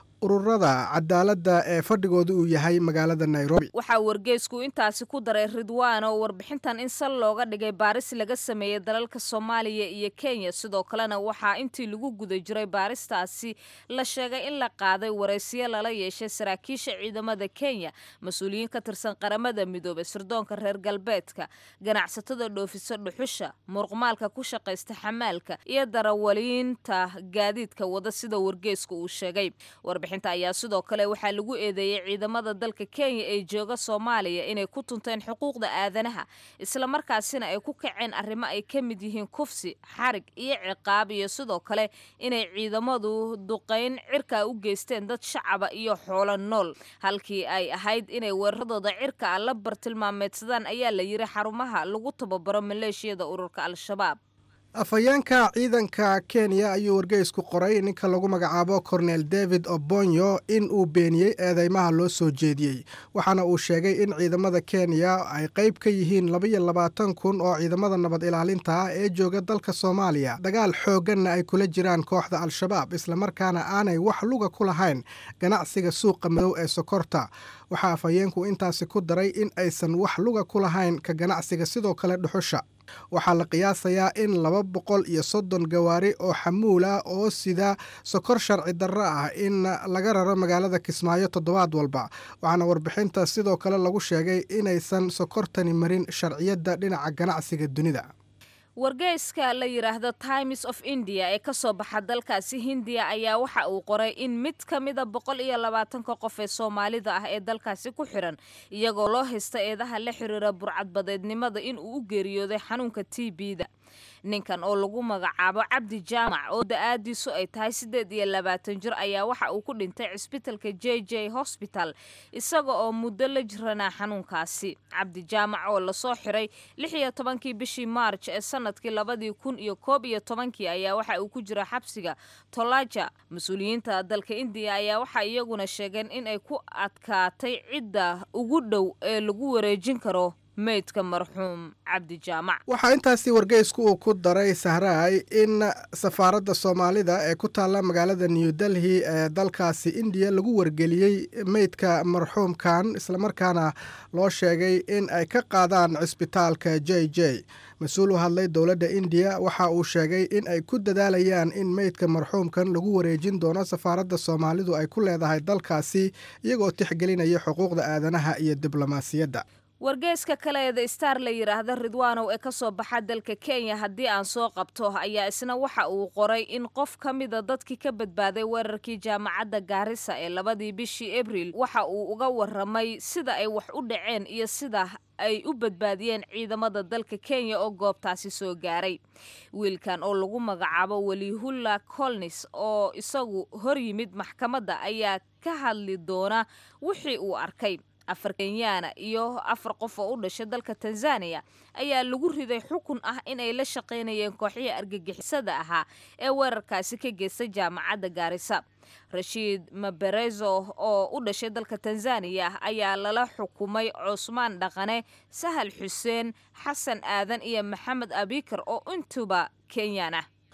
ururada cadaaladda ee fadhigooda uu yahay magaalada nairobi waxaa wargeysku intaasi ku daray ridwaan oo warbixintan in sal looga dhigay baaris laga sameeyey dalalka soomaaliya iyo kenya sidoo kalena waxaa intii lagu guda jiray baaristaasi la sheegay in la qaaday waraysiyo lala yeeshay saraakiisha ciidamada kenya mas-uuliyiin ka tirsan qaramada midoobay sirdoonka reer galbeedka ganacsatada dhoofisa dhuxusha muruqmaalka ku shaqaysta xamaalka iyo darawaliinta gaadiidka wada sida wargeysku uu sheegay warbixinta ayaa sidoo kale waxaa lagu eedeeyey ciidamada dalka kenya ee jooga soomaaliya inay ku tunteen xuquuqda aadanaha islamarkaasina ay ku kaceen arrimo ay ka mid yihiin kufsi xarig iyo ciqaab iyo sidoo kale inay ciidamadu duqayn cirka u geysteen dad shacaba iyo xoolo nool halkii ay ahayd inay weeraradooda cirka a la bartilmaameedsadaan ayaa la yiri xarumaha lagu tababaro maleeshiyada ururka al-shabaab afhayeenka ciidanka kenya ayuu wargeysku qoray ninka lagu magacaabo cornel david obonyo in uu beeniyey eedeymaha loo soo jeediyey waxaana uu sheegay in ciidamada kenya ay qayb ka yihiin labaiyo labaatan kun oo ciidamada nabad ilaalinta ah ee jooga dalka soomaaliya dagaal xoogganna ay kula jiraan kooxda al-shabaab islamarkaana aanay wax luga ku lahayn ganacsiga suuqa madow ee sokorta waxaa afhayeenku intaasi ku daray in aysan wax luga ku lahayn ka ganacsiga sidoo kale dhuxusha waxaa la qiyaasayaa in laba boqol iyo soddon gawaari oo xamuul ah oo sida sokor sharci darro ah in laga raro magaalada kismaayo toddobaad walba waxaana warbixinta sidoo kale lagu sheegay inaysan sokortani marin sharciyadda dhinaca ganacsiga dunida wargeyska la yidhaahdo times of india ee ka soo baxa dalkaasi hindiya ayaa waxa uu qoray in mid ka mida boqol iyo labaatanka qof ee soomaalida ah ee dalkaasi ku xiran iyagoo loo haysta eedaha la xiriira burcadbadeednimada in uu u geeriyooday xanuunka t b-da ninkan oo lagu magacaabo cabdi jaamac oo da-aadiisu ay tahay siddeed iyo labaatan jir ayaa waxa uu ku dhintay cisbitalka j j hosbital isaga oo muddo la jiranaa xanuunkaasi cabdi jaamac oo lasoo xiray lix iyo tobankii bishii maarj ee sanadkii labadii kun iyo koob iyo tobankii ayaa waxa uu ku jira xabsiga tolaja mas-uuliyiinta dalka indiya ayaa waxa iyaguna sheegeen in ay ku adkaatay cidda ugu dhow ee lagu wareejin karo meydka marxuum cabdi jaamac waxaa intaasi wargeysku uu ku daray sahraay in safaaradda soomaalida ee ku taalla magaalada new delhi ee dalkaasi indiya lagu wargeliyey meydka marxuumkan islamarkaana loo sheegay in ay ka qaadaan cisbitaalka j j mas-uul u hadlay dowladda indiya waxa uu sheegay in ay ku dadaalayaan in meydka marxuumkan lagu wareejin doono safaaradda soomaalidu ay ku leedahay dalkaasi iyagoo tixgelinaya xuquuqda aadanaha iyo diblomaasiyadda wargeyska kale ee the star la yidhaahda ridwaanow ee ka soo baxa dalka kenya haddii aan soo qabto ayaa isna waxa uu qoray in qof ka mida dadkii ka badbaaday weerarkii jaamacadda gaarisa ee labadii bishii abriil waxa uu uga waramay sida ay wax u dhaceen iyo sida ay u badbaadiyeen ciidamada dalka kenya oo goobtaasi soo gaaray wiilkan oo lagu magacaabo welihulla colnis oo isagu hor yimid maxkamadda ayaa ka hadli doona wixii uu arkay afar kenyaana iyo afar qof oo u dhashay dalka tanzaniya ayaa lagu riday xukun ah inay la shaqaynayeen kooxihii argagixisada ahaa ee weerarkaasi ka geystay jaamacadda gaarisa rashiid maberezo oo u dhashay dalka tanzaniya ayaa lala xukumay cusmaan dhaqane sahal xuseen xasan aadan iyo maxamed abikar oo intuba kenyan ah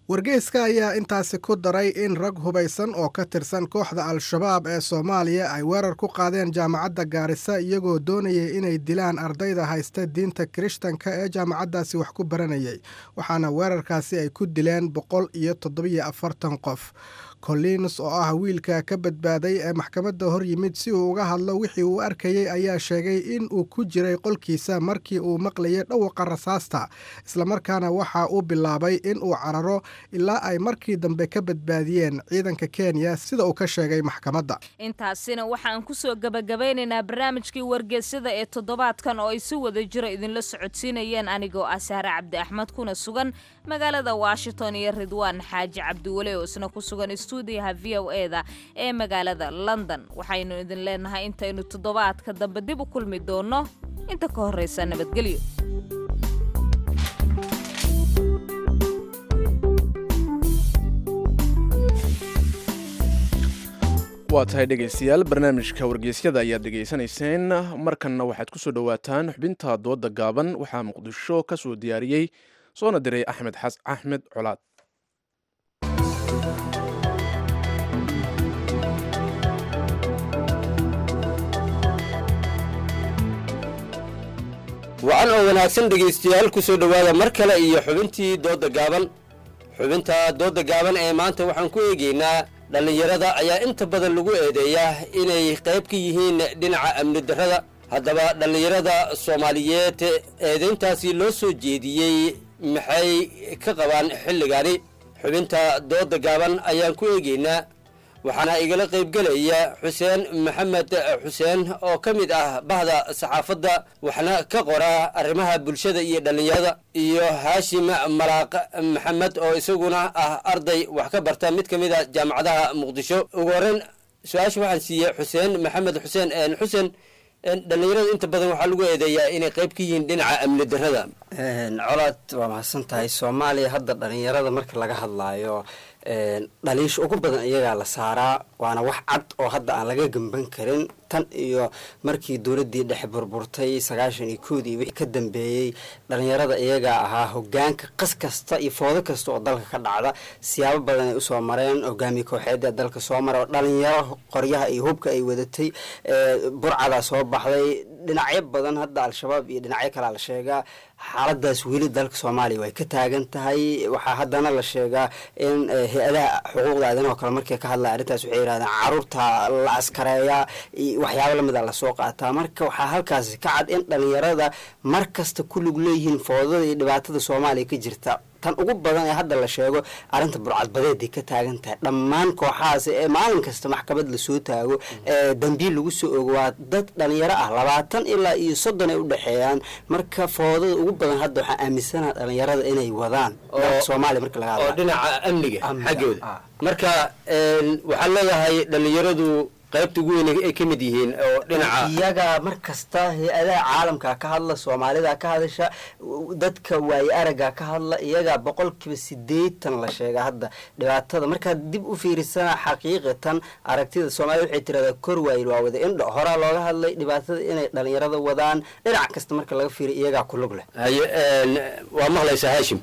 wargeyska ayaa intaasi ku daray in rag hubaysan oo ka tirsan kooxda al-shabaab ee soomaaliya ay weerar ku qaadeen jaamacadda gaarisa iyagoo doonayay inay dilaan ardayda haysta diinta kirishtanka ee jaamacaddaasi wax ku baranayay waxaana weerarkaasi ay ku dileen boqol iyo toddobiyo afartan qof collins oo ah wiilka ka badbaaday ee maxkamadda hor yimid si uu uga hadlo wixii uu arkayey ayaa sheegay in uu ku jiray qolkiisa markii uu maqlayay dhawaqa rasaasta islamarkaana waxa uu bilaabay in uu cararo ilaa ay markii dambe ka badbaadiyeen ciidanka kenya sida uu ka sheegay maxkamadda intaasina waxaan kusoo gebagabeynaynaa barnaamijkii wargeysyada ee toddobaadkan oo ay si wada jiro idinla socodsiinayeen anigoo ah saare cabdi axmed kuna sugan magaalada washington iyo ridwaan xaaji cabdiwale oo isna ku sugan stuudiyaha v o e da ee magaalada london waxaynu idin leenahay intaynu toddobaadka dambe dib u kulmi doonno inta ka horreysa nabadgelyo waa tahay dhegaystayaal barnaamijka wargeysyada ayaad dhegaysanayseen markanna waxaad ku soo dhowaataan xubinta dooda gaaban waxaa muqdisho ka soo diyaariyey soona diray axmed xas axmed colaad wacan oo wanaagsan dhegaystayaal ku soo dhowaada mar kale iyo xubintii doodda gaaban xubinta doodda gaaban ee maanta waxaan ku eegaynaa dhallinyarada ayaa inta badan lagu eedeeyaa inay qayb ka yihiin dhinaca amni darrada haddaba dhallinyarada soomaaliyeed eedayntaasi loo soo jeediyey maxay ka qabaan xilligani xubinta doodda gaaban ayaan ku eegaynaa waxaana igala qaybgelaya xuseen maxamed xuseen oo ka mid ah bahda saxaafadda waxna ka qora arrimaha bulshada iyo dhallinyarada iyo haashim malaaq maxamed oo isaguna ah arday wax ka barta mid ka mid a jaamacadaha muqdisho ugu horreyn su-aasha waxaan siiyey xuseen maxamed xuseen xuseen dhallinyarada inta badan waxaa lagu eedeeyaa inay qayb ka yihiin dhinaca amni darrada colaad waa mahadsan tahay soomaaliya hadda dhallinyarada marka laga hadlaayo dhaliisha ugu badan iyagaa la saaraa waana wax cad oo hadda aan laga gemban karin tan iyo markii dowladdii dhexe burburtay sagaashan iyo koodii wixii ka dambeeyey dhalinyarada iyagaa ahaa hogaanka qas kasta iyo foodo kasta oo dalka ka dhacda siyaabo badan ay usoo mareen hogaamiye kooxeeda dalka soo mara oo dhalinyaro qoryaha iyo hubka ay wadatay burcadaa soo baxday dhinacyo badan hadda al-shabaab iyo dhinacyo kalea la sheegaa xaaladaas weli dalka soomaaliya way ka taagan tahay waxaa haddana la sheegaa in hay-adaha xuquuqda aadanaho kale markay ka hadlaya arrintaas waxay yidhahdeen caruurta la askareeyaa waxyaabo lamid a lasoo qaataa marka waxaa halkaasi ka cad in dhalinyarada mar kasta ku lug leeyihiin foodada iyo dhibaatada soomaaliya ka jirta tan ugu badan ee hadda la sheego arrinta burcadbadeeday ka taagan tahay dhammaan kooxahaas ee maalin kasta maxkamad lasoo taago ee dambiil lagu soo ogo waa dad dhalinyaro ah labaatan ilaa iyo soddon ay udhexeeyaan marka foodada ugu badan hadda waxaa aaminsana dhalinyarada inay wadaan soomaaliya marka laga oo dhinaca amniga xaggooda marka waxaa leedahay dhalinyaradu qaybta ugu weyn ay ka mid yihiin oo dhinaca iyaga mar kasta hay-adaha caalamka ka hadla soomaalida ka hadasha dadka waaye araga ka hadla iyaga boqolkiiba sideetan la sheega hadda dhibaatada markaad dib u fiirisana xaqiiqatan aragtida soomaalida waxay tiradaa kor waayil waa wada indho horaa looga hadlay dhibaatada inay dhalinyarada wadaan dhinac kasta marka laga fiiriy iyagaa ku lug leh haye waa maqlaysaa haashim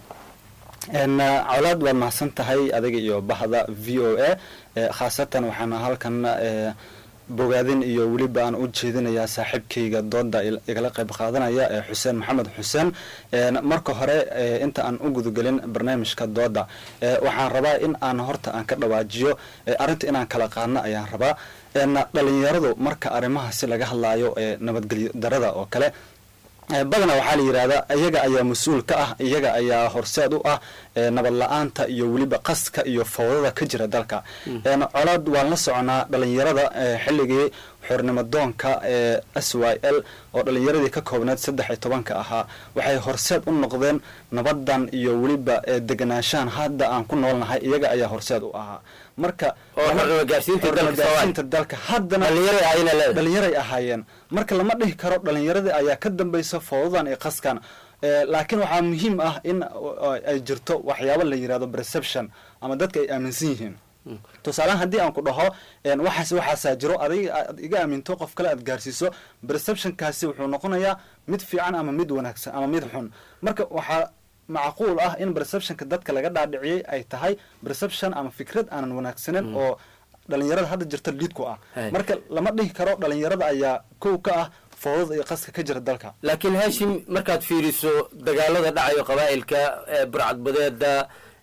colaad waad mahadsan tahay adiga iyo bahda v o a khaasatan waxaana halkan bogaadin iyo weliba aan u jeedinayaa saaxiibkayga dooda igala qayb qaadanaya ee xuseen maxamed xuseen marka hore inta aan u gudagelin barnaamijka dooda waxaan rabaa in aan horta aan ka dhawaajiyo arrinta inaan kala qaadno ayaan rabaa dhalinyaradu marka arrimahaasi laga hadlaayo ee nabadgelyo darada oo kale badana waxaa la yidhahdaa iyaga ayaa mas-uul ka ah iyaga ayaa horseed u ah nabad la-aanta iyo weliba qaska iyo fowdada ka jira dalka colaad waan la soconaa dhalinyarada xilligii xornimo doonka ee s y l oo dhalinyaradii ka koobneed saddex iyo tobanka ahaa waxay horseed u noqdeen nabadan iyo weliba deganaanshahan hadda aan ku noolnahay iyaga ayaa horseed u ahaa marka gaarsiinta dalka haddana dhalinyaray ahaayeen marka lama dhihi karo dhalinyaradii ayaa ka dambaysa foodadan iyo qaskan laakiin waxaa muhiim ah in ay jirto waxyaabo la yirahdo perception ama dadka ay aaminsan yihiin tusaalehaan haddii aan ku dhaho waxaas waxaasaa jiro adiga aad iga aaminto qof kale aad gaarsiiso perceptionkaasi wuxuu noqonayaa mid fiican ama mid wanaagsan ama mid xun marka waxaa macquul ah in perceptionka dadka laga dhaadhiciyey ay tahay perception ama fikrad aanan wanaagsanen oo dhalinyarada hadda jirta liid ku ah marka lama dhihi karo dhalinyarada ayaa kow ka ah foodada iyo qaska ka jira dalka laakiin haashim markaad fiiriso dagaalada dhacayo qabaa'ilka burcadbadeeda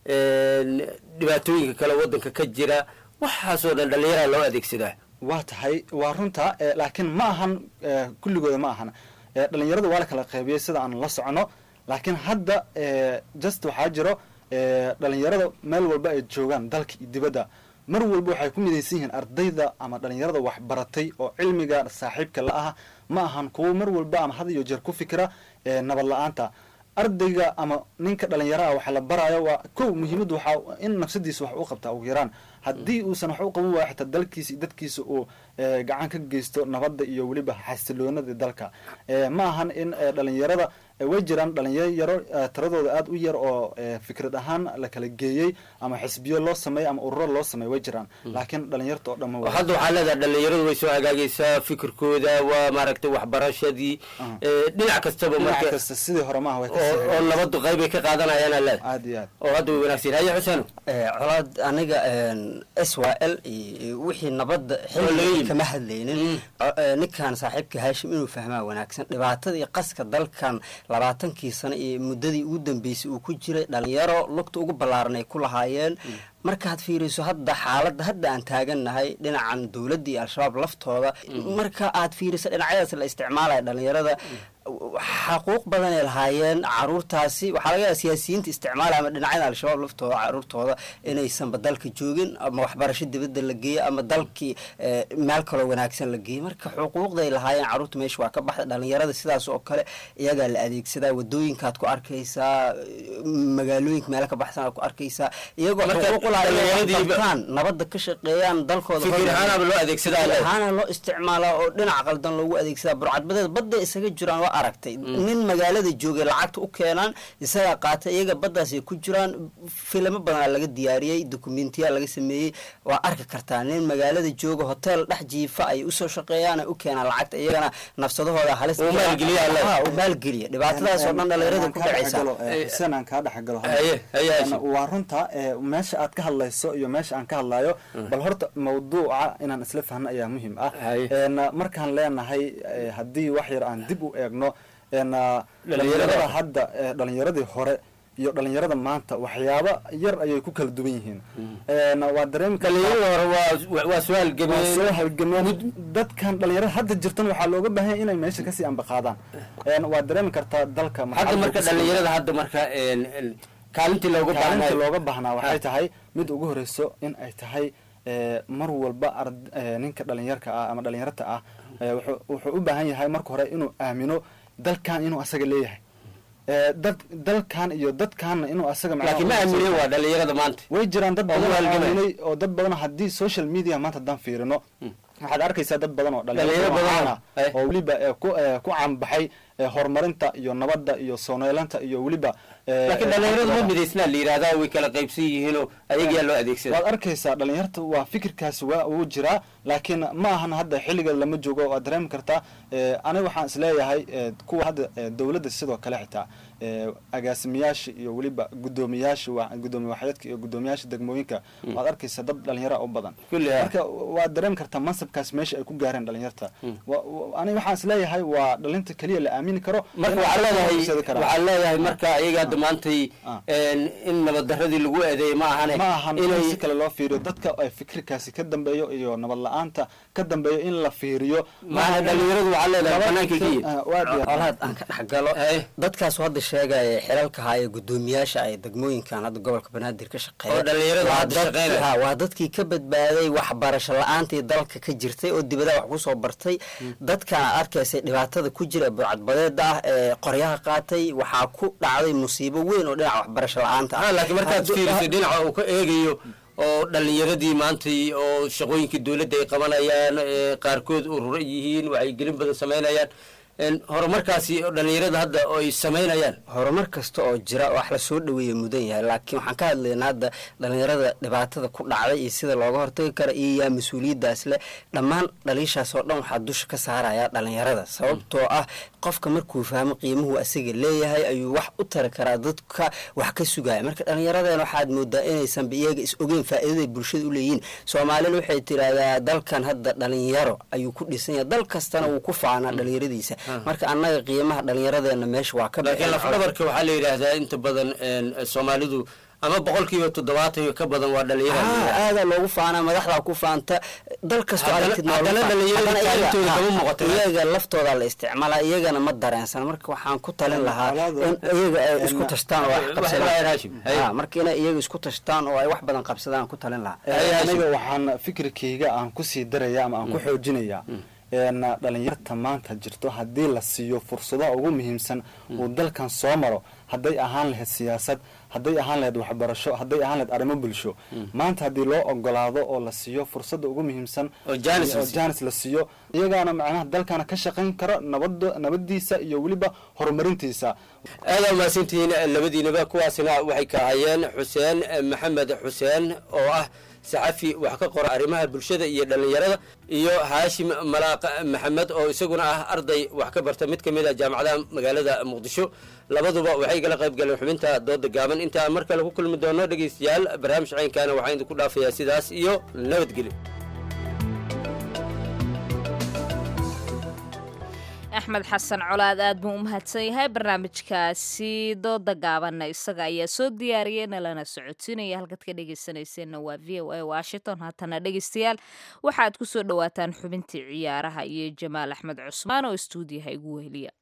dhibaatooyinka kale wadanka ka jira waxaasoo dhan dhalinyarada loo adeegsadaa waa tahay waa runta laakiin ma ahan kulligooda ma ahan dhalinyarada waa la kala qaybiyey sida aan la socono laakiin hadda just waxaa jiro dhalinyarada meel walba ay joogaan dalka iyo dibadda mar walba waxay ku midaysan yihiin ardayda ama dhalinyarada waxbaratay oo cilmiga saaxiibka la ah ma ahan kuwo mar walba ama had iyo jeer ku fikira nabad la-aanta ardayga ama ninka dhalinyaraha waxa la baraayo waa kow muhiimadu waxaa in nafsadiisa wax u qabtaa ugu yaraan haddii uusan wax u qaban waayo xitaa dalkiisa iyo dadkiisa uu gacan ka geysto nabadda iyo weliba xasiloonada dalka ma ahan in dhalinyarada way jiraan dhalinyaro tiradooda aada u yar oo fikrad ahaan la kala geeyey ama xisbiyo loo sameeyey ama ururo loo sameeyey way jiraan laakiin dhalinyarta oo dhan ma hadda waxaa leedahay dhalinyaradu way soo hagaagaysaa fikirkooda waa maaragtay waxbarashadii dhinac kastaba marka kasta sidii hore maaha way oo nabadu qayb ay ka qaadanayaan leed aad iyo aad oo hadda way wanaagsan haye xuseen colaad aniga s y l wixii nabadda xilliga kama hadlaynin ninkan saaxiibka haashim inuu fahmaa wanaagsan dhibaatada iyo qaska dalkan labaatankii sano iyo muddadii ugu dambeysay uu ku jiray dhalinyaro lugta ugu ballaaran ay ku lahaayeen markaad fiiriso hadda xaaladda hadda aan taagannahay dhinacan dowladda iyo al-shabaab laftooda marka aad fiiriso dhinacyadaas la isticmaalaya dhalinyarada xaquuq badanay lahaayeen caruurtaasi waxaa laga yaaba siyaasiyiinta isticmaalaya ama dhinacyada al-shabaab laftooda caruurtooda inaysanba dalka joogin ama waxbarasho dibadda la geeyo ama dalkii meel kaloo wanaagsan la geeyo marka xuquuqday lahaayeen caruurta meesha waa ka baxda dhalinyarada sidaas oo kale iyagaa la adeegsadaa wadooyinkaad ku arkaysaa magaalooyinka meelo ka baxsan aad ku arkaysaa iyagoo xuquuq ulahayan nabadda ka shaqeeyaan dalkooda ahaana loo isticmaalaa oo dhinac qaldan loogu adeegsadaa burcadbadeed badda isaga jiraan waa aragtay nin magaalada joogay lacagta u keenaan isagaa qaatay iyaga baddaasay ku jiraan filamo badanaa laga diyaariyey dokumentiya laga sameeyey waa arki kartaa nin magaalada jooga hotel dhex jiifa ay usoo shaqeeyaan ay u keenaan lacagta iyagana nafsadahooda halis u maalgeliya dhibaatadaas oo dhan dhalinyarada ku dhacaysa aan kaa dhexgalo waa runta meesha aad ka hadlayso iyo meesha aan ka hadlayo bal horta mawduuca inaan isla fahno ayaa muhiim ah markaan leenahay haddii wax yar aan dib u eegno dhalinyarada hadda dhalinyaradii hore iyo dhalinyarada maanta waxyaaba yar ayay ku kala duwan yihiin waa dareemi waa soo halgameen soo halgameen dadkan dhalinyarada hadda jirtan waxaa looga baahan yahay inay meesha kasii ambaqaadaan waa dareemi kartaa dalka hadda marka dhalinyarada hadda marka kaalintii looga kaalintii looga baahnaa waxay tahay mid ugu horeyso in ay tahay mar walba ninka dhalinyarka ah ama dhalinyarta ah wuxuu u baahan yahay marka hore inuu aamino dalkan inuu asaga leeyahay dad dalkan iyo dadkaanna inuu asaga laakiin ma aaminen waa dhalinyarada maanta way jiraan dad badan oo aaminay oo dad badan haddii social media maanta haddaan fiirino waxaad arkaysaa dad badan oo dhalinyaro badan oo weliba ku caanbaxay horumarinta iyo nabadda iyo sooneelanta iyo weliba laakiin dhalinyaradu ma midaysnaa la yidhahdaa way kala qaybsan yihiinoo ayagaa loo adeegsada waad arkaysaa dhalinyarta waa fikirkaasi waa uu jiraa laakiin ma ahan hadda xilliga lama joogo waad dareemi kartaa aniga waxaan isleeyahay kuwa hadda dowladda sidoo kale xitaa agaasimayaasha iyo weliba gudoomiyaasha gudoomiye waxyeedka iyo gudoomiyaasha degmooyinka waad arkaysaa dad dhalinyara u badan marka waad dareemi kartaa mansabkaas meesha ay ku gaareen dhalinyarta aniga waxaan isleeyahay waa dhalinta keliya la aamini karo marka waxaa leedahay waxaa leedahay marka iyaga hadda maantay in nabaddaradii lagu eedeeyay ma ahane ma ahan in si kale loo fiiriyo dadka ay fikirkaasi ka dambeeyo iyo nabad la-aanta ka dambeeyo in la fiiriyo maana dhalinyaradu waxaa leedahay banaanka kiya olaad aan ka dhex galo dadkaas hadda sheegaya xilalka haya gudoomiyaasha ay degmooyinkan hadda gobolka banaadir ka shaqeeya waa dadkii ka badbaaday waxbarasho la-aantii dalka ka jirtay oo dibadaha wax kusoo bartay dadkan aad arkaysay dhibaatada ku jira burcadbadeeda ah ee qoryaha qaatay waxaa ku dhacday musiibo weyn oo dhinaca waxbarasho la-aanta ah laakiin markaad fiiriso dhinaca uu ka eegayo oo dhalinyaradii maantay oo shaqooyinkii dowladda ay qabanayaan qaarkood urura yihiin waxay gelin badan samaynayaan horumarkaasi dhalinyarada hadda oo ay samaynayaan horumar kasta oo jira wax lasoo dhaweeya mudan yahay laakiin waxaan ka hadlaynaa hadda dhalinyarada dhibaatada ku dhacday iyo sida looga hortagi kara iyo yaa mas-uuliyaddaas leh dhammaan dhaliishaas oo dhan waxaa dusha ka saaraya dhalinyarada sababtoo ah qofka markuu fahmo qiimuhu asaga leeyahay ayuu wax u tari karaa dadka wax ka sugaya marka dhallinyaradeen waxaad moodaa inaysanba iyaga is ogeyn faa'iidaday bulshada u leeyihiin soomaalina waxay tiraahdaa dalkan hadda dhalinyaro ayuu ku dhisan yahay dal kastana wuu ku faanaa dhalinyaradiisa marka annaga qiimaha dhallinyaradeena meesha waa ka laakiin lafdhabarka waxaa la yidhaahdaa inta badan soomaalidu ama boqolkiiba toddobaatan iyo ka badan waa dhalinyaro aadaa loogu faanaa madaxdaa ku faanta dal kastoo aragtid haddana dhalinyarada kaalintooda kama muuqato iyaga laftooda la isticmaalaa iyagana ma dareensan marka waxaan ku talin lahaa in iyaga ay isku tashtaan oo wax qabsadaan marka inay iyaga isku tashtaan oo ay wax badan qabsadaan ku talin lahaa aniga waxaan fikirkayga aan kusii daraya ama aan ku xoojinayaa dhalinyarta maanta jirto haddii la siiyo fursadaha ugu muhiimsan uu dalkan soo maro hadday ahaan lahayd siyaasad hadday ahaan lahayd waxbarasho hadday ahaan lahayd arrimo bulsho maanta haddii loo ogolaado oo la siiyo fursadda ugu muhiimsan oo janis la siiyo iyagaana macnaha dalkana ka shaqayn karo nabad nabadiisa iyo weliba horumarintiisa aadaa mahadsantihiin labadiinaba kuwaasina waxay ka hayeen xuseen maxamed xuseen oo ah saxafi wax ka qora arrimaha bulshada iyo dhallinyarada iyo haashim malaaq maxamed oo isaguna ah arday wax ka barta mid ka mid a jaamacadaha magaalada muqdisho labaduba waxay gala qayb galeen xubinta dooda gaaban intaa mar kale ku kulmi doono dhegaystayaal barnaamij caynkaana waxaan idinku dhaafayaa sidaas iyo nabadgelyo axmed xasan colaad aad buu u mahadsan yahay barnaamijkaasi dooda gaabanna isaga ayaa soo diyaariyey nalana socodsiinaya halkaad ka dhegeysanayseena waa v o a washington haatana dhegeystayaal waxaad ku soo dhowaataan xubintii ciyaaraha iyo jamaal axmed cusmaan oo istuudiyaha igu weheliya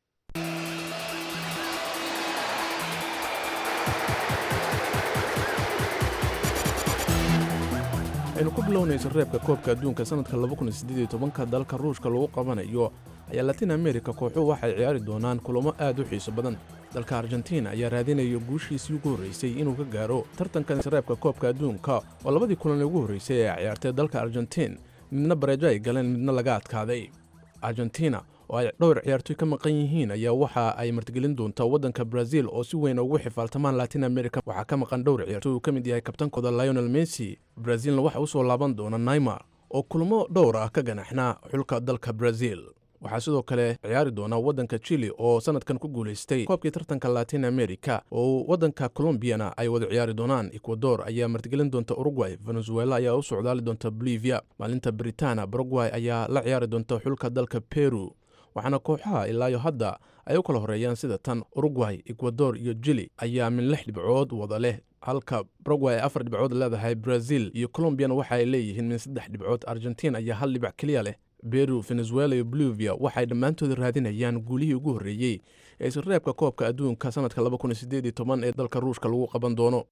aynu ku bilownayso reebka koobka adduunka sanadka ka dalka ruushka lagu qabanayo ayaa latin america kooxuhu waxay ciyaari doonaan kulamo aad u xiiso badan dalka argentiin ayaa raadinaya guushiisii ugu horraysay inuu ka gaaro tartankan reebka koobka adduunka oo labadii kulan ugu horraysay ee ciyaartay dalka argentiin midna bareejo ay galeen midna laga adkaaday argentina oo ay dhowr ciyaartoy ka maqan yihiin ayaa waxa ay martigelin doontaa waddanka brazil oo si weyn ugu xifaaltamaan latin america waxaa ka maqan dhowr ciyaartoy uu ka mid yahay kabtankooda lionel messi brazilna waxa u soo laaban doona naymar oo kulmo dhowr ah ka ganaxnaa xulka dalka brazil waxaa sidoo kale ciyaari doona waddanka chili oo sanadkan ku guulaystay koobkii tartanka latin america oo waddanka colombiyana ay wada ciyaari doonaan ecuador ayaa martigelin doonta uruguay venezuela ayaa u socdaali doonta bolivia maalinta britana paraguay ayaa la ciyaari doonta xulka dalka peru waxaana kooxaha ilaayo hadda ay u kala horeeyaan sida tan uruguay ecuador iyo jili ayaa min lix dhibcood wada leh halka paraguay ay afar dhibcood leedahay brazil iyo colombiyana waxa ay leeyihiin min saddex dhibcood argentiin ayaa hal dhibac keliya leh beru venezuela iyo bolivia waxay dhammaantood raadinayaan guulihii ugu horreeyey ee isreebka koobka adduunka sanadka ee dalka ruushka lagu qaban doono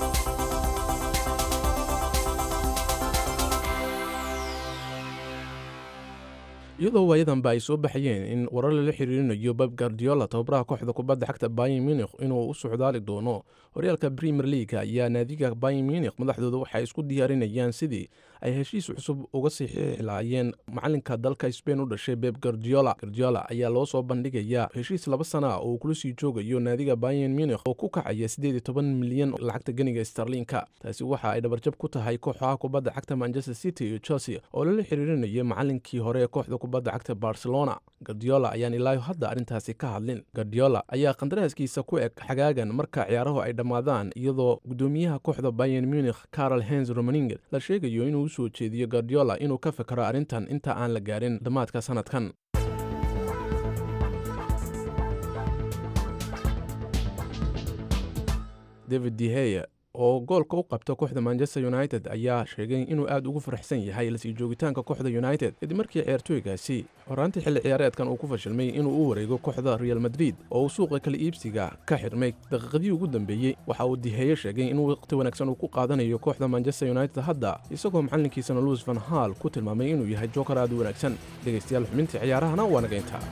iyadoo waayadanba ay soo baxayeen in warar lala xiriirinayo bab gardiola tababaraha kooxda kubadda xagta bayin munikh inuu u socdaali doono horyaalka premier leaga ayaa naadiga bayin munikh madaxdooda waxay isku diyaarinayaan sidii ay heshiis cusub uga saxiixi lahaayeen macalinka dalka sbain u dhashay beb gardiola gardiola ayaa loo soo bandhigayaa heshiis laba sana oo uu kula sii joogayo naadiga bayin munikh oo ku kacaya siddeed iyo toban milyan lacagta ganiga starliinka taasi waxa ay dhabarjab ku tahay kooxaha kubadda cagta manchester city iyo chelsea oo lala xiriirinaya macalinkii hore ee kooxda kubadda cagta barcelona gardiola ayaan ilaayo hadda arrintaasi ka hadlin gardiola ayaa qandaraaskiisa ku eg xagaagan marka ciyaaruhu ay dhammaadaan iyadoo guddoomiyaha kooxda bayan munikh carol hens romaninger la sheegayo inuu u soo jeediyo gardiola inuu ka fikro arrintan inta aan la gaarin dhammaadka sanadkan david deheya oo goolka u qabta kooxda manchester united ayaa sheegay inuu aad ugu faraxsan yahay lasii joogitaanka kooxda united kadib markii ciyaartooygaasi horaantii xilli ciyaareedkan uu ku fashilmay inuu u wareego kooxda real madrid oo uu suuqa kala iibsiga ka xirmay daqiiqadii ugu dambeeyey waxa uu diheeye sheegay in waqti wanaagsan uu ku qaadanayo kooxda manchester united hadda isagoo macallinkiisana luis van hall ku tilmaamay inuu yahay jookar aad u wanaagsan dhegaystayaal xubintii ciyaarahana waa naga intaa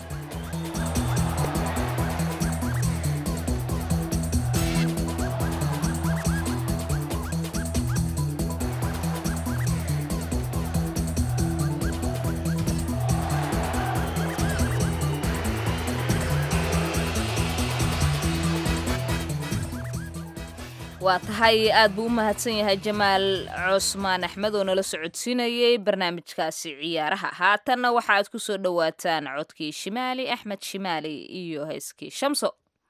waa tahay aad buu u mahadsan yahay jamaal cusmaan axmed oo nala socodsiinayay barnaamijkaasi ciyaaraha haatanna waxa aad ku soo dhowaataan codkii shimaali axmed shimaali iyo heeskii shamso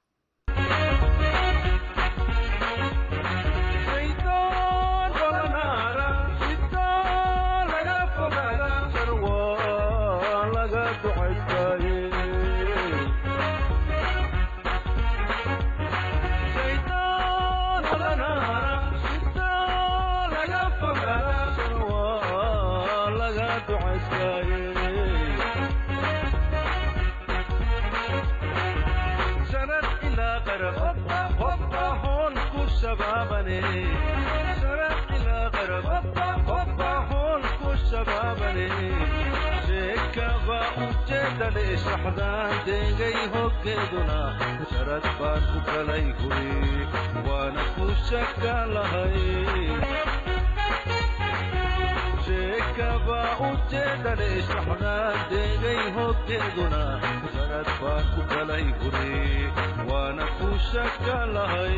saxdaan deegay hoggeeduna sharad baan ku kalay guri waana ku shaka lahay sheekaba ujeedale saxdaan deegay hoggeeduna sharad baan ku kalay guri waana ku shaka lahay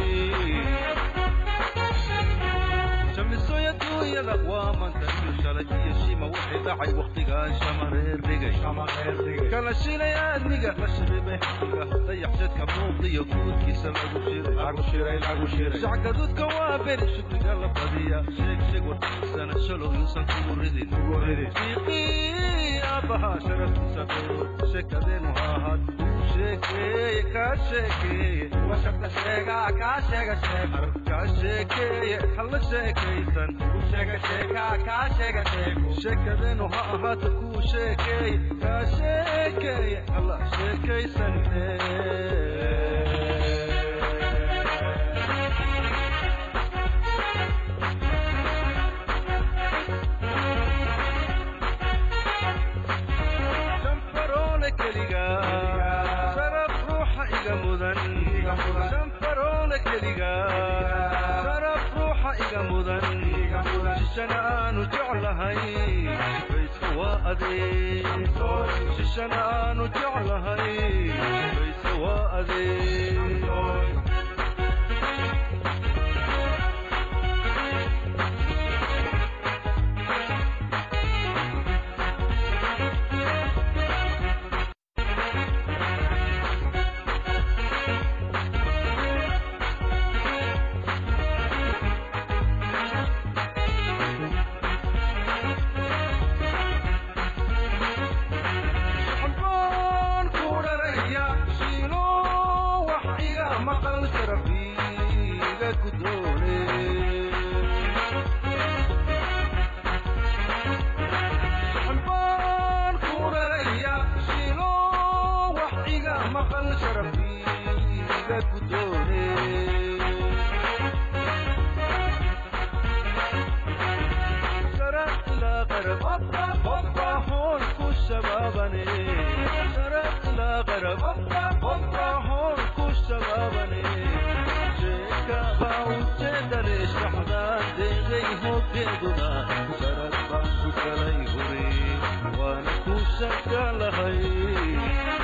shamisoy adduunyada waa mantayo shalay iyo shima waxay dhacay wakhtigaan shamareer dhigay kala shilay aadmiga la shiribay xaqiga dayaxshadka muuqdiyo guudkiisa lagu shiray shacgadudka waa beri shukriga la badiya sheeg sheeg warkiisana shalow yuusan kugu ridin fiiqii aabbahaa sharaftiisa dhow sheekadeenu ha ahaad sheekeeye kaa sheekeeye washarta sheegaa kaa sheega sheeg kaa sheekeeye halla sheekaysan sheega sheekaa kaa sheega sheego sheekadeenu ha ahaato kuu sheekeeye kaa sheekeeye halla sheekaysanine shanfaroole keliga sharaf ruuxa iga mudan shanfaroole keliga sharaf ruuxa iga mudan shishana aanu jeclahay bayska waa adeeg shishana aanu jeclahay bayska waa adeeg xambaan ku dharaya shiilo wax iga maqal sharafiiga gudoone xambaan ku dharaya shiilo wax iga maqal sharafiiga gudoone شرق إلى غرب بابا هون كو شبابني شرق إلى غرب بابا هون كو شبابني شيكا باو جدل شحدان ديغي هو كيدنا شرق بانكو كلاي هوري وانا كو شكا لهي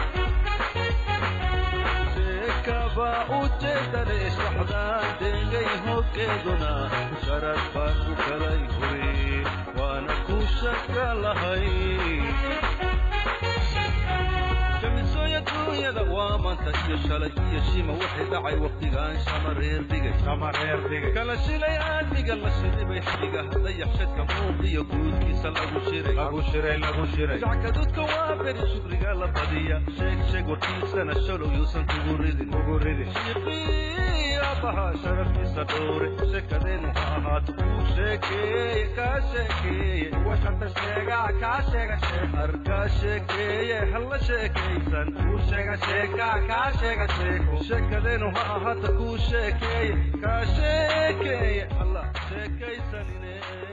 sheekaba ujeedale saxdaan deegay hoggeeduna sharad baan ku kalay huri waana ku shaka lahay jamisoy adduunyada waa manta iyo shalay iyo shima waxay dhacay wakhtigaan shamareer dhigay kala shilay aadmiga la shidibay xadiga dayaxshadka muuqiyo guudkiisa lagu shiray shacgadudka waa beri shukriga la badiya sheeg sheeg warkiisana shalow yuusan kugu ridin shiiqii aabbahaa sharaftiisa dhowre sheekadeenu ha ahaato kuu sheekeeye kaa sheekeeye washanta sheegaa kaa sheega sheeg arkaa sheekeeye halla sheekaysan kuu sheega sheekaa kaa sheega sheego sheekadeenu ha ahaato kuu sheekeeye kaa sheekeeye halla sheekaysanine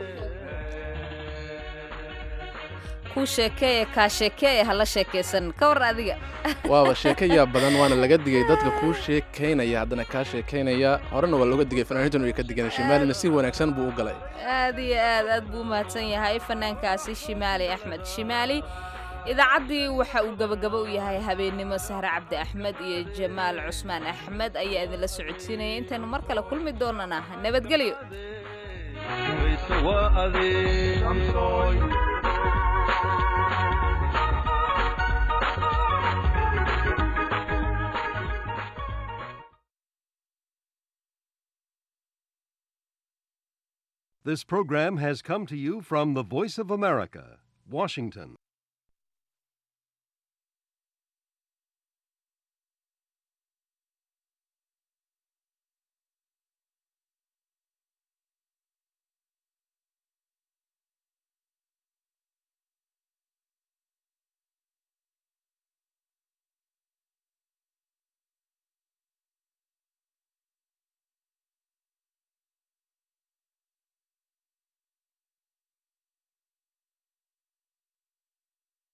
kuu sheekeeye kaa sheekeeye hala sheekaysan ka war adiga waaba sheekayaa badan waana laga digay dadka kuu sheekaynaya haddana kaa sheekaynaya horena waa looga digay fanaaniintuna way ka digeen shimaalina si wanaagsan buu u galay aad iyo aad aad buu u mahadsan yahay fanaankaasi shimaali axmed shimaali idaacaddii waxa uu gabagabo u yahay habeennimo sahre cabdi axmed iyo jamaal cusmaan axmed ayaa idinla socodsiinaya intaynu mar kale kulmi doonana nabadgelyo This program has come to you from the Voice of America, Washington.